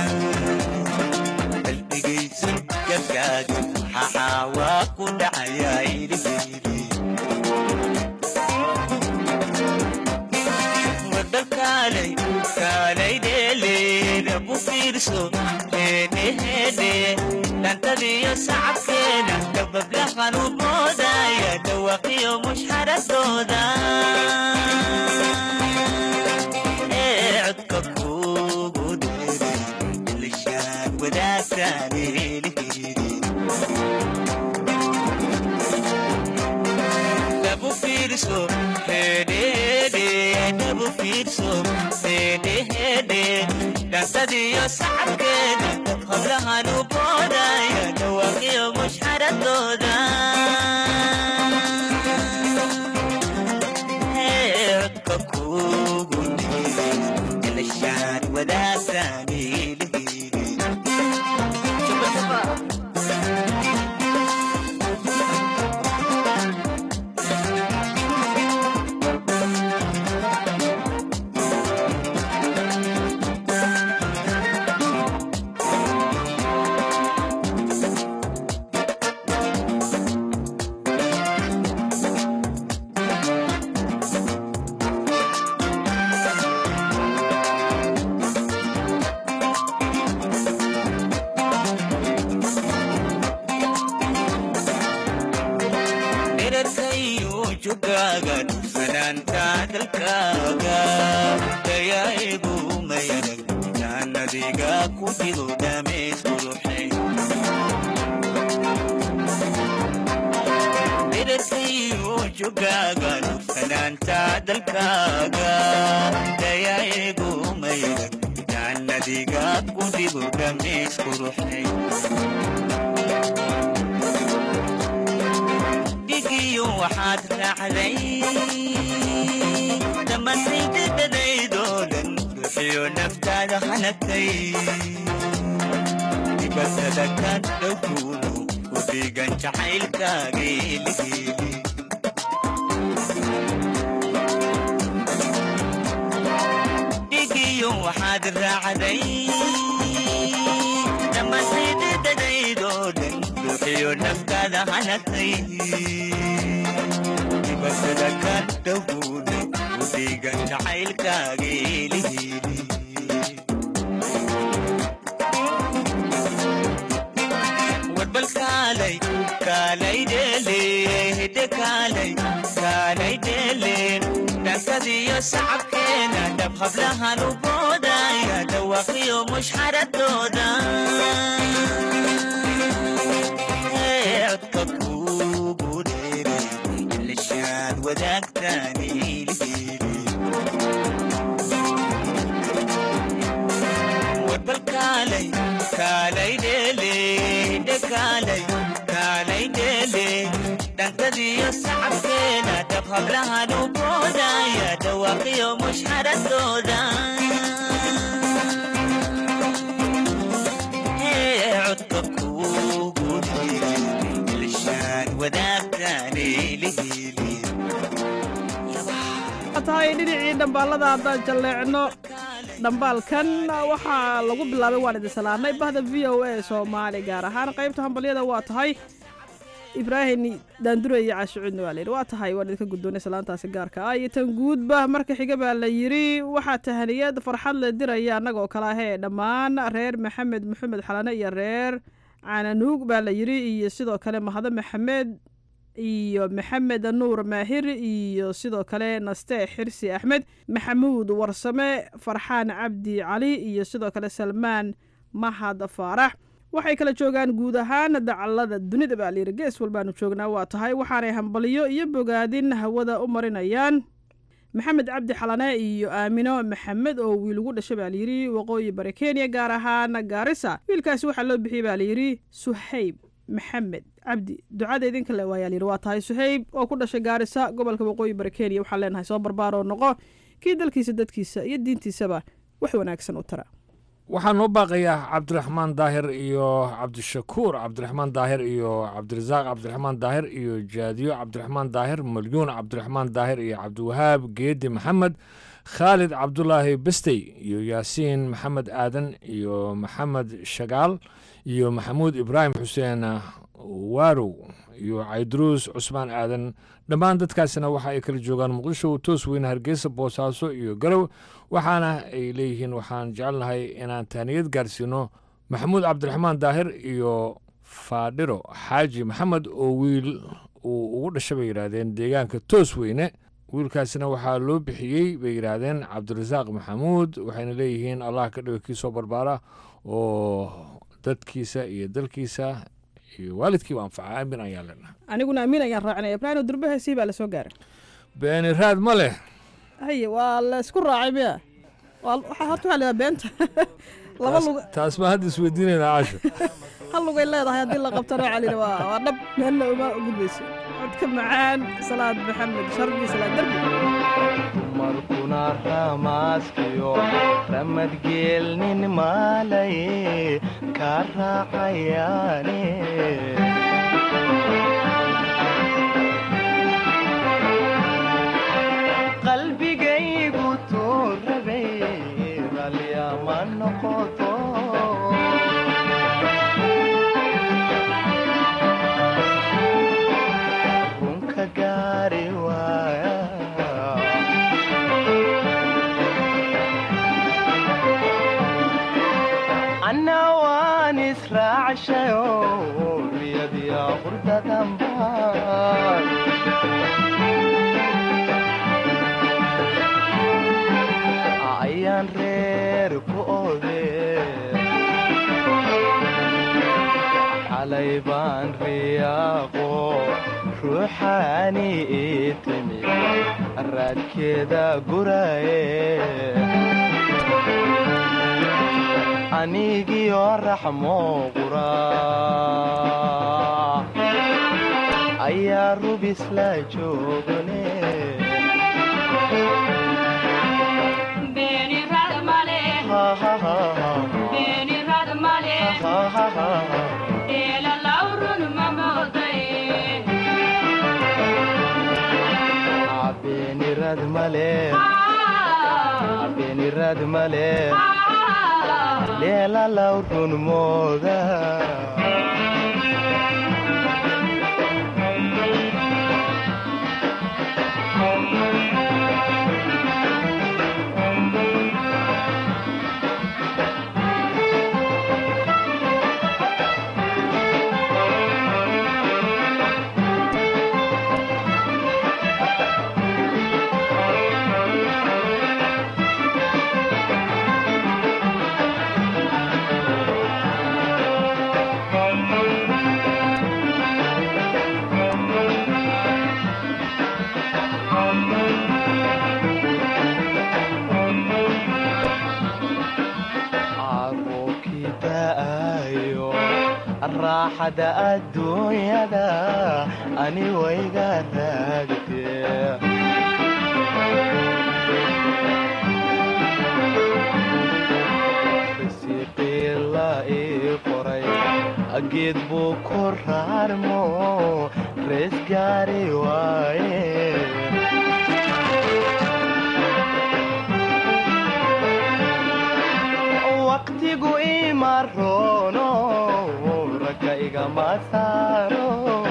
qalbigaysu gabkaaga maxaa waa ku dhacayaa ilhiidi wadakaalay kaalay dheeleeda bu fiirso heedheheedhe dhantadiyo sacabkeena dabablahan u moodaya dhawaqiyo mushxaradooda ee codka kuugu dheeray ilishaan wadaagtaan elihiidi dabu fiirso hedhehedhe dabu fiirso hedhehedhe dhantadiyo sacabkeeda hablahan u boodaya dhawaaqiyo mushxaradooda codka kuugu dheeray ilishaan wadaagtaan elihiidi dherarkayo jugaaga dhufanaanta dalkaaga dayaa'igu mayanag jaannadiga ku dhigo dhamays quruxay dherarkayo jugaaga dhufanaanta dalkaaga dayaa'igu mayanag jaannadiga ku dhigo dhamays quruxay dhigiyo waxaad raacday dhammaantaydadadaydoo dhan bixiyo naftaada hanagtay dibasada ka dhowkuunu ku dhiigan jacaylkaageeligeeli dhigiyo waxaad raacday dhammaantaydadadaydoo dhan bixiyo naftaada hanagtay dibasada ka dhowkuunu ku dhiigan jacaylkaageeligeeli warbal kaalay kaalay dheele hidde kaalay kaalay dheele dhankadiyo sacabkeena dhab hablahan u boodaya dhawaaqiyo mushxaradooda codka kuugu dheere ilishaad wadaagtaan warbal kaalay kaalay dheele hidde kaalay kaalay dheele dhankadiyo sacabkeena dhab hablahan u boodaya dhawaaqiyo mushxaradooda codka kuugu dheere ilishaan wadaagtaan eeliheli tahay dhinacii dhambaalada haddaan jalleecno dhambaalkan waxaa lagu bilaabay waan idin salaamay bahda v o a soomaali gaar ahaan qaybta hambalyada waa tahay ibraahim daandure iyo caashicuudna waa layidhi waa tahay waan idinka guddoonay salaantaasi gaarka ah iyo tan guudba marka xiga baa la yidhi waxaa tahaniyad farxad la diraya annagoo kale ahee dhammaan reer maxamed maxamed xalane iyo reer cananuug baa la yidhi iyo sidoo kale mahado maxamed iyo maxamed nuur maahir iyo sidoo kale naste xirsi axmed maxamuud warsame farxaan cabdi cali iyo sidoo kale salmaan mahad faarax waxay kala joogaan guud ahaan dacallada dunida baa layidhi gees walbaanu joognaa waa tahay waxaanay hambaliyo iyo bogaadin hawada u marinayaan maxamed cabdi xalane iyo aamino maxamed oo wiil ugu dhashay baa layidhi waqooyi bari kenya gaar ahaan gaarisa wiilkaasi waxaa loo bixiyey baa layidhi suhayb maxamed cabdi ducada idinka le waayaa layidhi waa tahay suhayb oo ku dhashay gaarisa gobolka waqooyi bari kenya waxaan leenahay soo barbaaroo noqo kii dalkiisa dadkiisa iyo diintiisaba wax wanaagsan u tara waxaa noo baaqayaa cabdiraxmaan daahir iyo cabdishakuur cabdiraxmaan daahir iyo cabdirasaaq cabdiraxmaan daahir iyo jaadiyo cabdiraxmaan daahir malyuun cabdiraxmaan daahir iyo cabdiwahaab geedi maxamed khaalid cabdulaahi bestey iyo yaasiin maxamed aadan iyo maxamed shagaal iyo maxamuud ibraahim xuseen waarow iyo cayduruus cusmaan aadan dhammaan dadkaasina waxa ay kala joogaan muqdisho toos weyne hargeysa boosaaso iyo garow waxaana ay leeyihiin waxaan jecelnahay inaan taaniyad gaarsiino maxamuud cabdiraxmaan daahir iyo faadhiro xaaji maxamed oo wiil uu ugu dhasha bay yidhaahdeen deegaanka toos weyne wiilkaasina waxaa loo bixiyey bay yidhaahdeen cabdirasaaq maxamuud waxayna leeyihiin allah ka dhigo kii soo barbaara oo dadkiisa iyo dalkiisa iyo waalidkiiba anfaca aamin ayaan leenahay aniguna amiin ayaan raacinaya ibraahim durbaheesii baa lasoo gaaray beeni raad ma leh haye waa la isku raacay miya waa waxaa horta waxaa leedaha beenta laba lug taas baa hadda isweydiinaynaa caasho hal lugay leedahay haddii la qabtana waxaa layidhi waa waa dhab meelna uma gudbayso codka macaan salaad maxamed shardi salaad darbi markuna ramaaskiyo ramadgeelnin maalaye ka raacayaane qalbigaygu tuu rabay ralyama noqoto runka gaari waaya anna waan israacshayo riyadiya qurdadanbaan ayaan reer ku ode xalay baan riyaaqo ruuxaani ii timi raadkeeda guraye anigiyo raxmo qura ayaa rubis la joogane beenirad male beenirad male leelalaw run mooda caruurkii da'ayo raaxada adduunyada ani wayga raagtee risiiqii la ii qoray geed buu ku raarmo rees gaari waaye waqtigu ima roono ragga igama saaro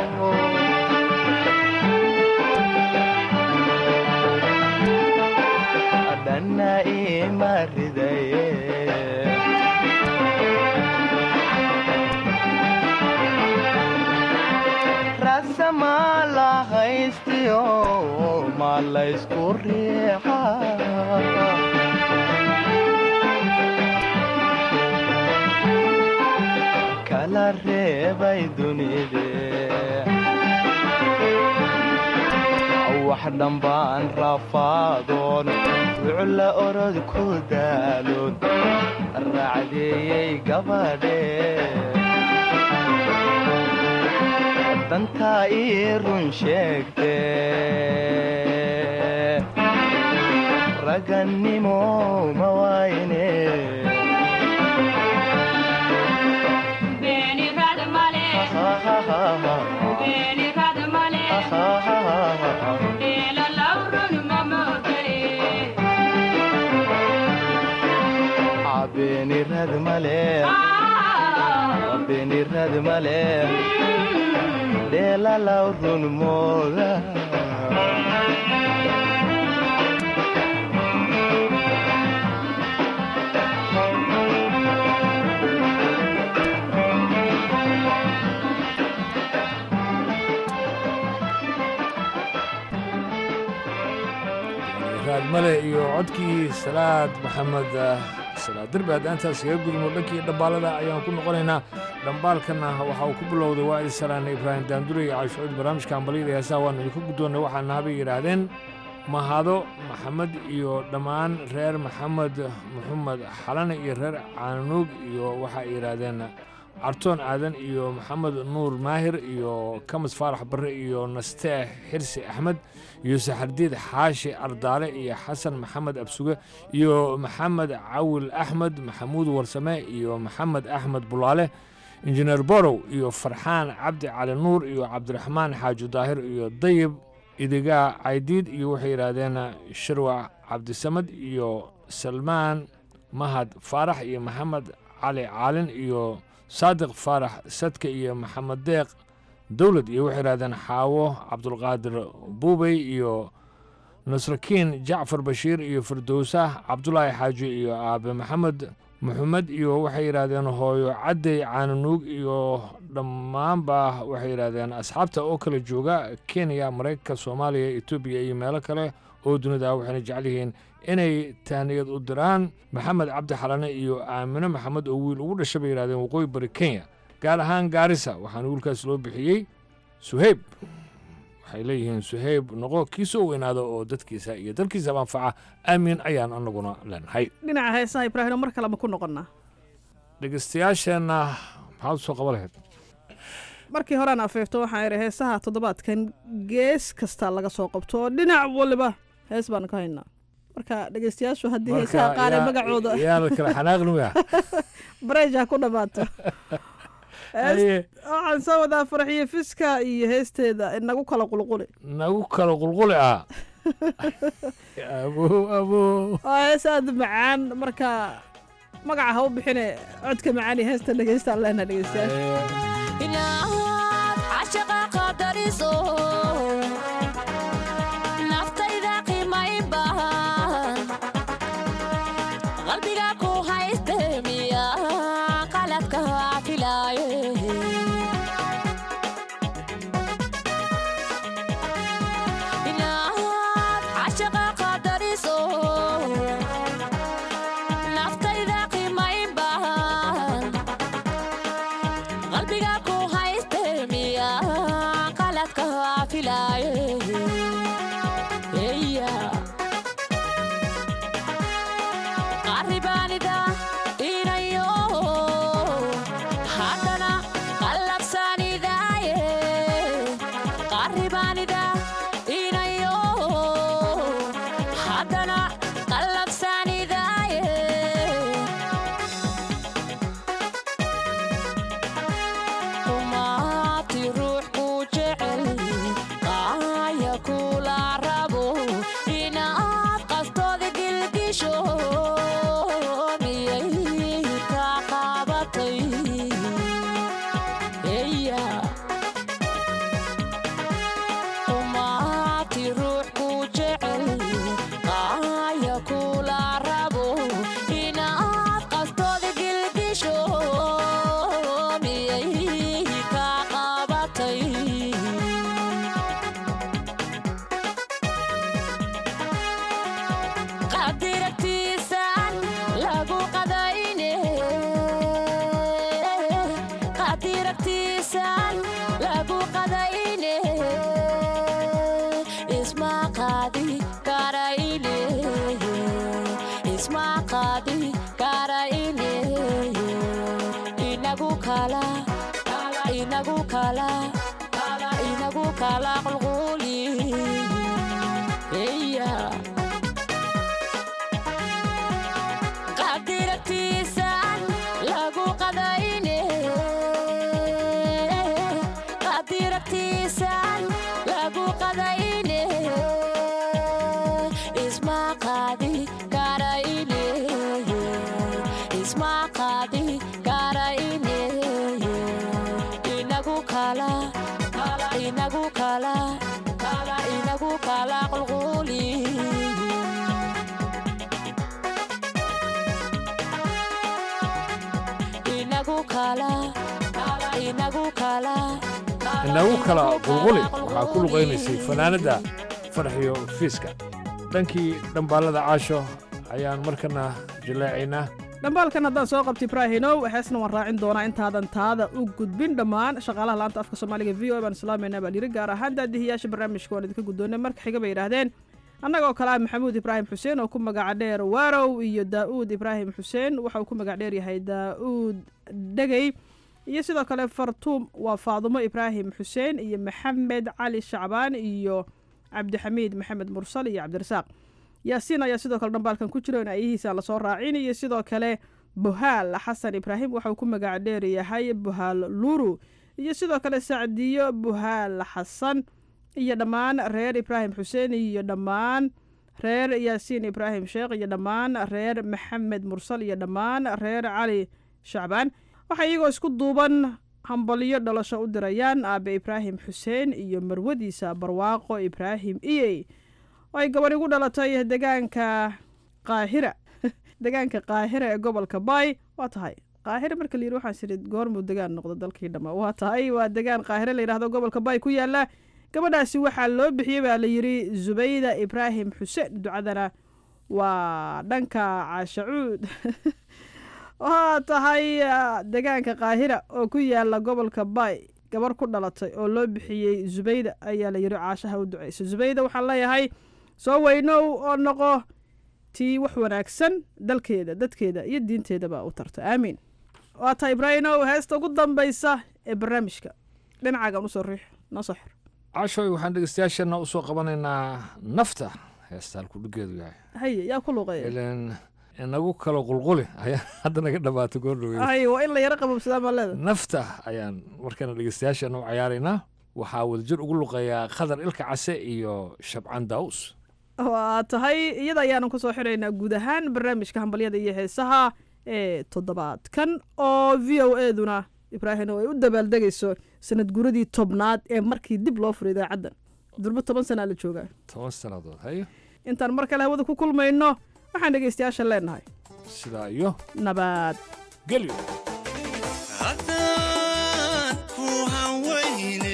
dhanna ima ridaye rasama la haystiyo ma laysku riixa kala reebay dunide wax dhambaan rafaadoon wucla orod ku daaloon raacdeeyey gabadhe dantaa ii run sheegte ragannimo ma wayne beenirad male beenirad male dheelalaw run mooda raadmale iyo codkii salaad maxamed salaad derbi haddaan intaas kaga gudubno dhankii dhambaalada ayaan ku noqonaynaa dhambaalkana waxa uu ku bilowday waa idi salaana ibraahim daandure iyo caashucuud barnaamijka ambaliyada heesaha waanu idinku guddoonnay waxaana habay yidhaahdeen mahado maxamed iyo dhammaan reer maxamed maxamed xalane iyo reer caanuug iyo waxa ay yidhaahdeen cartoon aadan iyo maxamed nuur maahir iyo kamis faarax barre iyo nasteex xirsi axmed iyo saxardiid xaashi ardaale iyo xasan maxamed absuge iyo maxamed cawil axmed maxamuud warsame iyo maxamed axmed bulaale injineer borow iyo farxaan cabdi cali nuur iyo cabdiraxmaan xaaji daahir iyo dayib idigaa caydiid iyo waxay yidhaahdeen shirwac cabdisamad iyo salmaan mahad faarax iyo maxamed cali caalin iyo saadiq faarax sadka iyo maxamed deeq dowlad iyo waxay yidhahdeen xaawo cabdulqaadir buubey iyo nasrakiin jacfar bashiir iyo firdowsah cabdulaahi xaaji iyo aabe maxamed maxamed iyo waxay yidhaahdeen hooyo caddey caananuug iyo dhammaanba waxay yidhaahdeen asxaabta oo kala jooga kenya maraykanka soomaaliya etoobiya iyo meelo kale oo dunida waxayna jecel yihiin inay tahniyad u diraan maxamed cabdi xalane iyo aamine maxamed oo wiil ugu dhashay bay yidhahdeen waqooyi bari kenya gaar ahaan gaarisa waxaana wiilkaas loo bixiyey suheyb waxay leeyihiin suheyb noqo kii soo weynaada oo dadkiisa iyo dalkiisaba anfaca aamiin ayaan anaguna leenahay dhinaca heesaha ibraahimo mar kaleba ku noqonnaa dhegeystayaasheenna maxaad u soo qaban lahayd markii horaan afeefto waxaan idhi heesaha toddobaadkan gees kasta laga soo qabto oo dhinac waliba hees baan ka haynaa marka dhegeystayaashu haddii heesaha qaar ee magacooda yaana kala xanaaqnimaya bareej ha ku dhammaato Hees- Haye. waxaan soo wadaa farxiyo fiska iyo heesteeda inagu kala qulquli nagu kala qulquli ah abo abo waa hees aada u macaan marka magaca ha u bixine codka macaan iyo heesta dhegeystaan leenaha dhegeystayaasha inaad cashaqa qadariso naftayda qiimayn bahan qalbiga ku hayste miya qaladka filaaye inaad cashaqa qadariso naftayda qiimayn bahan qalbiga ku hayste miya qaladka filaaye eya qaribaanida inayo haddana qallabsanidaaye qaribaanida inayo haddana qallabsanidaaye umaati ruux ku jecel qaaya kula rabo inaad qaftooda gilgisho miyay ka qabatay eya umaati ruux ku jecel qaaya kula rabo inaad qaftooda gilgisho miyay ka qabatay qadiragtiisaan lagu qadayne qadiragtiisaan lagu qadayne isma qaadi karayne isma qaadi karayne inagu kala inagu kala inagu kala qulquli yeah. qadiragtiisaan lagu qadayne qadiragtiisaan lagu qadayne isma qaadi karayne isma qaadi karayne inagu kala inagu kala inagu kala qulquli inagu kala inagu kala inagu kala qulquli waxaa ku luqaynaysay fanaanadda farxiyo fiiska dhankii dhambaalada caasho ayaan markana jallaacaynaa dhambaalkan haddaan soo qabta ibraahinow heesna waan raacin doonaa intaadan taada u gudbin dhammaan shaqaalaha laanta afka soomaaliga v o baan islaamayna baa yiri gaar ahaan daadihiyaasha barnaamijka waan idinka guddoonay marka xiga bay yidhaahdeen annagoo kale ah maxamuud ibraahim xuseen oo ku magaca dheer waarow iyo daa'uud ibraahim xuseen waxa uu ku magac dheer yahay daa'uud dhegey iyo sidoo kale fartuum waa faadumo ibraahim xuseen iyo maxamed cali shacbaan iyo cabdixamiid maxamed mursal iyo cabdirasaaq yaasiin ayaa sidoo kale dhambaalkan ku jiro in ayahiisa lasoo raacin iyo sidoo kale buhaal xasan ibraahim waxa uu ku magac dheer yahay buhaal luru iyo sidoo kale sacdiyo buhaal xasan iyo dhammaan reer ibraahim xuseen iyo dhammaan reer yaasiin ibraahim sheekh iyo dhammaan reer maxamed mursal iyo dhammaan reer cali shacbaan waxaa iyagoo isku duuban hambalyo dhalasho u dirayaan aabe ibraahim xuseen iyo marwadiisa barwaaqo ibraahim iyey oo ay gabadh igu dhalatay degaanka qaahira degaanka qaahira ee gobolka baay waa tahay qaahira marka la yidhi waxaan sidhi goormuu degaan noqdo dalkii dhamma waa tahay waa degaan qaahire la yidhahdo gobolka baay ku yaala gabadhaasi waxaa loo bixiyey baa la yidhi zubayda ibraahim xuseen ducadana waa dhanka caashacuud waa tahay degaanka qaahira oo ku yaala gobolka baay gabar ku dhalatay oo loo bixiyey zubayda ayaa la yidhi caashaha u duceysa zubayda waxaan leeyahay soo weynow oo noqo tii wax wanaagsan dalkeeda dadkeeda iyo diinteedaba u tarta aamiin waa tahay ibraahimow heesta ugu dambaysa ee barnaamijka dhinacaagan usoo riix noo soo xir cashoy waxaan dhegeystayaashana usoo qabanaynaa nafta heesta halku dhigeedu yahay haye yaa ku luuqeeya ilan inagu kalo qulquli ayaa hadda naga dhabaatay goordhowe haye waa in la yaro qabobsadaa maa leeda nafta ayaan markana dhegeystayaashana u cayaaraynaa waxaa wadajir ugu luqeeyaa khadar ilka case iyo shabcaan daawus waa tahay iyada ayaanan kusoo xiraynaa guud ahaan barnaamijka hambalyada iyo heesaha ee toddobaadkan oo v o eduna ibraahim oo ay u dabaaldegayso sanad guradii tobnaad ee markii dib loo furay idaacaddan durbo toban sanaa la joogaa toban sannadood hayo intaan mar kale hawada ku kulmayno waxaan dhegaystayaasha leenahay sidaa iyo nabad gelyo haddaan ku hawayne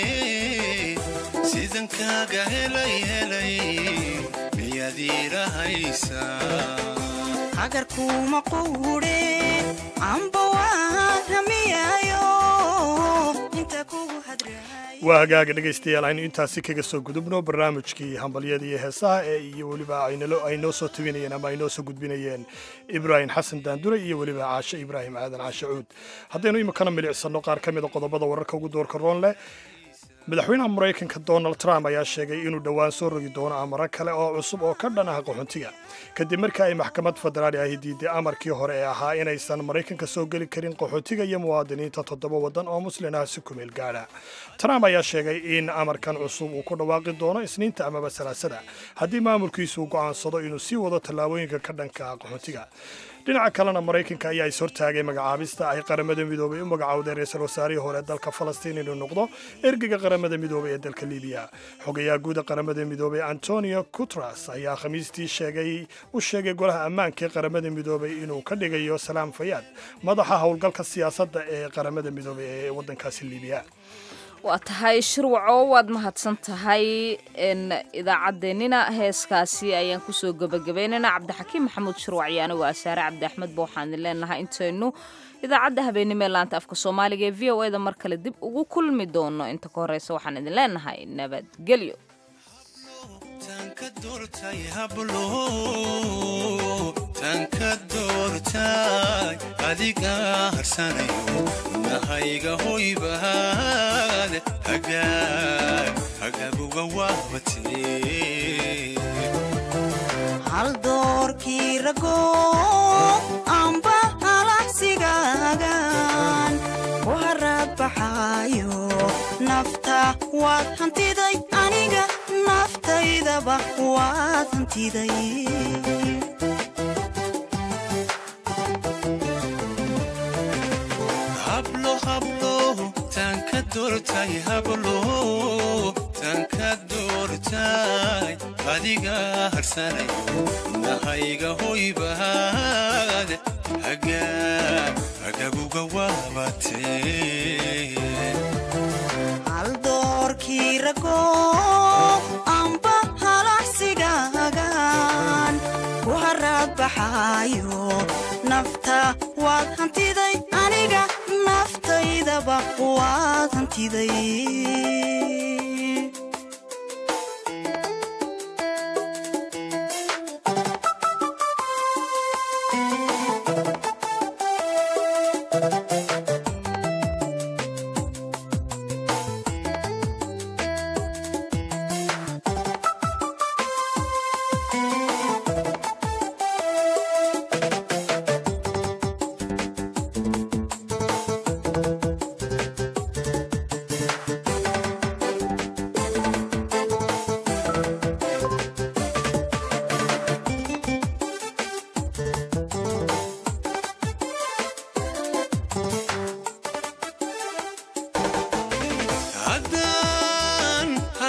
sidan kaaga helay helay miyaad iirahaysaa agarkuma quudhe amba waan ramiyaayo inta kugu waa hagaaga dhegaystayaal aynu intaasi kaga soo gudubno barnaamijkii hambalyada iyo heesaha ee iyo weliba ay noo soo tebinayeen ama ay noo soo gudbinayeen ibraahim xasan daandure iyo weliba caashe ibraahim aadan caashe cuud haddaynu iminkana milicsano qaar ka mida qodobada wararka ugu doorka roon leh madaxweynaha maraykanka donald trump ayaa sheegay inuu dhowaan soo rogi doono amaro kale oo cusub oo ka dhan ah qaxoontiga kadib markii ay maxkamad federaali ahi diiday amarkii hore ee ahaa inaysan maraykanka soo geli karin qaxootiga iyo muwaadiniinta toddoba waddan oo muslin ah si kumeel gaadha trump ayaa sheegay in amarkan cusub uu ku dhawaaqi doono isniinta amaba salaasada haddii maamulkiisu uu go'aansado inuu sii wado tallaabooyinka ka dhanka ah qaxootiga dhinaca kalena maraykanka ayaa is hortaagay magacaabista ay qaramada midoobay u magacowday ra-iisul wasaarihii hore dalka falastiin inuu noqdo ergeyga qaramada midoobay ee dalka libiya xogayaha guuda qaramada midoobay antonio cutras ayaa khamiistii sheegay u sheegay golaha ammaanka ee qaramada midoobay inuu ka dhigayo salaam fayaad madaxa howlgalka siyaasadda ee qaramada midoobay ee waddankaasi libiya waa tahay shirwaco waad mahadsan tahay idaacaddeenina heeskaasi ayaan kusoo gebagabaynayna cabdixakiim maxamuud shirwac iyo anigu asaare cabdi axmed ba waxaan idin leenahay intaynu idaacadda habeenimo ee laanta afka soomaaliga ee v o eda mar kale dib ugu kulmi doono inta ka horeysa waxaan idin leenahay nabadgelyo tanka doortay adiga harsanayo nahayga hoybaad hagaaguga waabatee hal doorkii rago amba halacsigaagan ku haraad baxaayo nafta waad hantiday aniga naftaydaba waad hantiday hablo hablo tanka doortay hablo tanka doortay adiga harsanayo nahayga hoybaad hagaguga waabatee hal doorkii rago amba halacsigaagan ku haraad baxaayo nafta waad hantiday aniga naftaydaba waad hantiday haddaan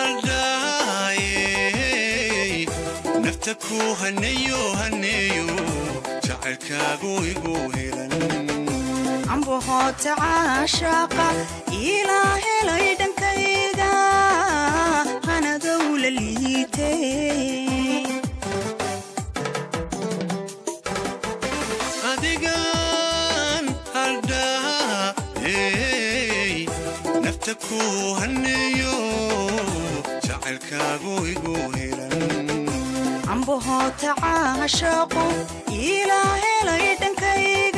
haldhaayey nafta ku haneeyo haneeyo jacaylkaagu igu helan ambahoota caashaaqa ilaa helay dhankayga hanadow la liitay adigan haldhaayey nafta ku haneeyo jacaylkaagu igu helan ambahoota caashaaqu ilaa helay dhankayga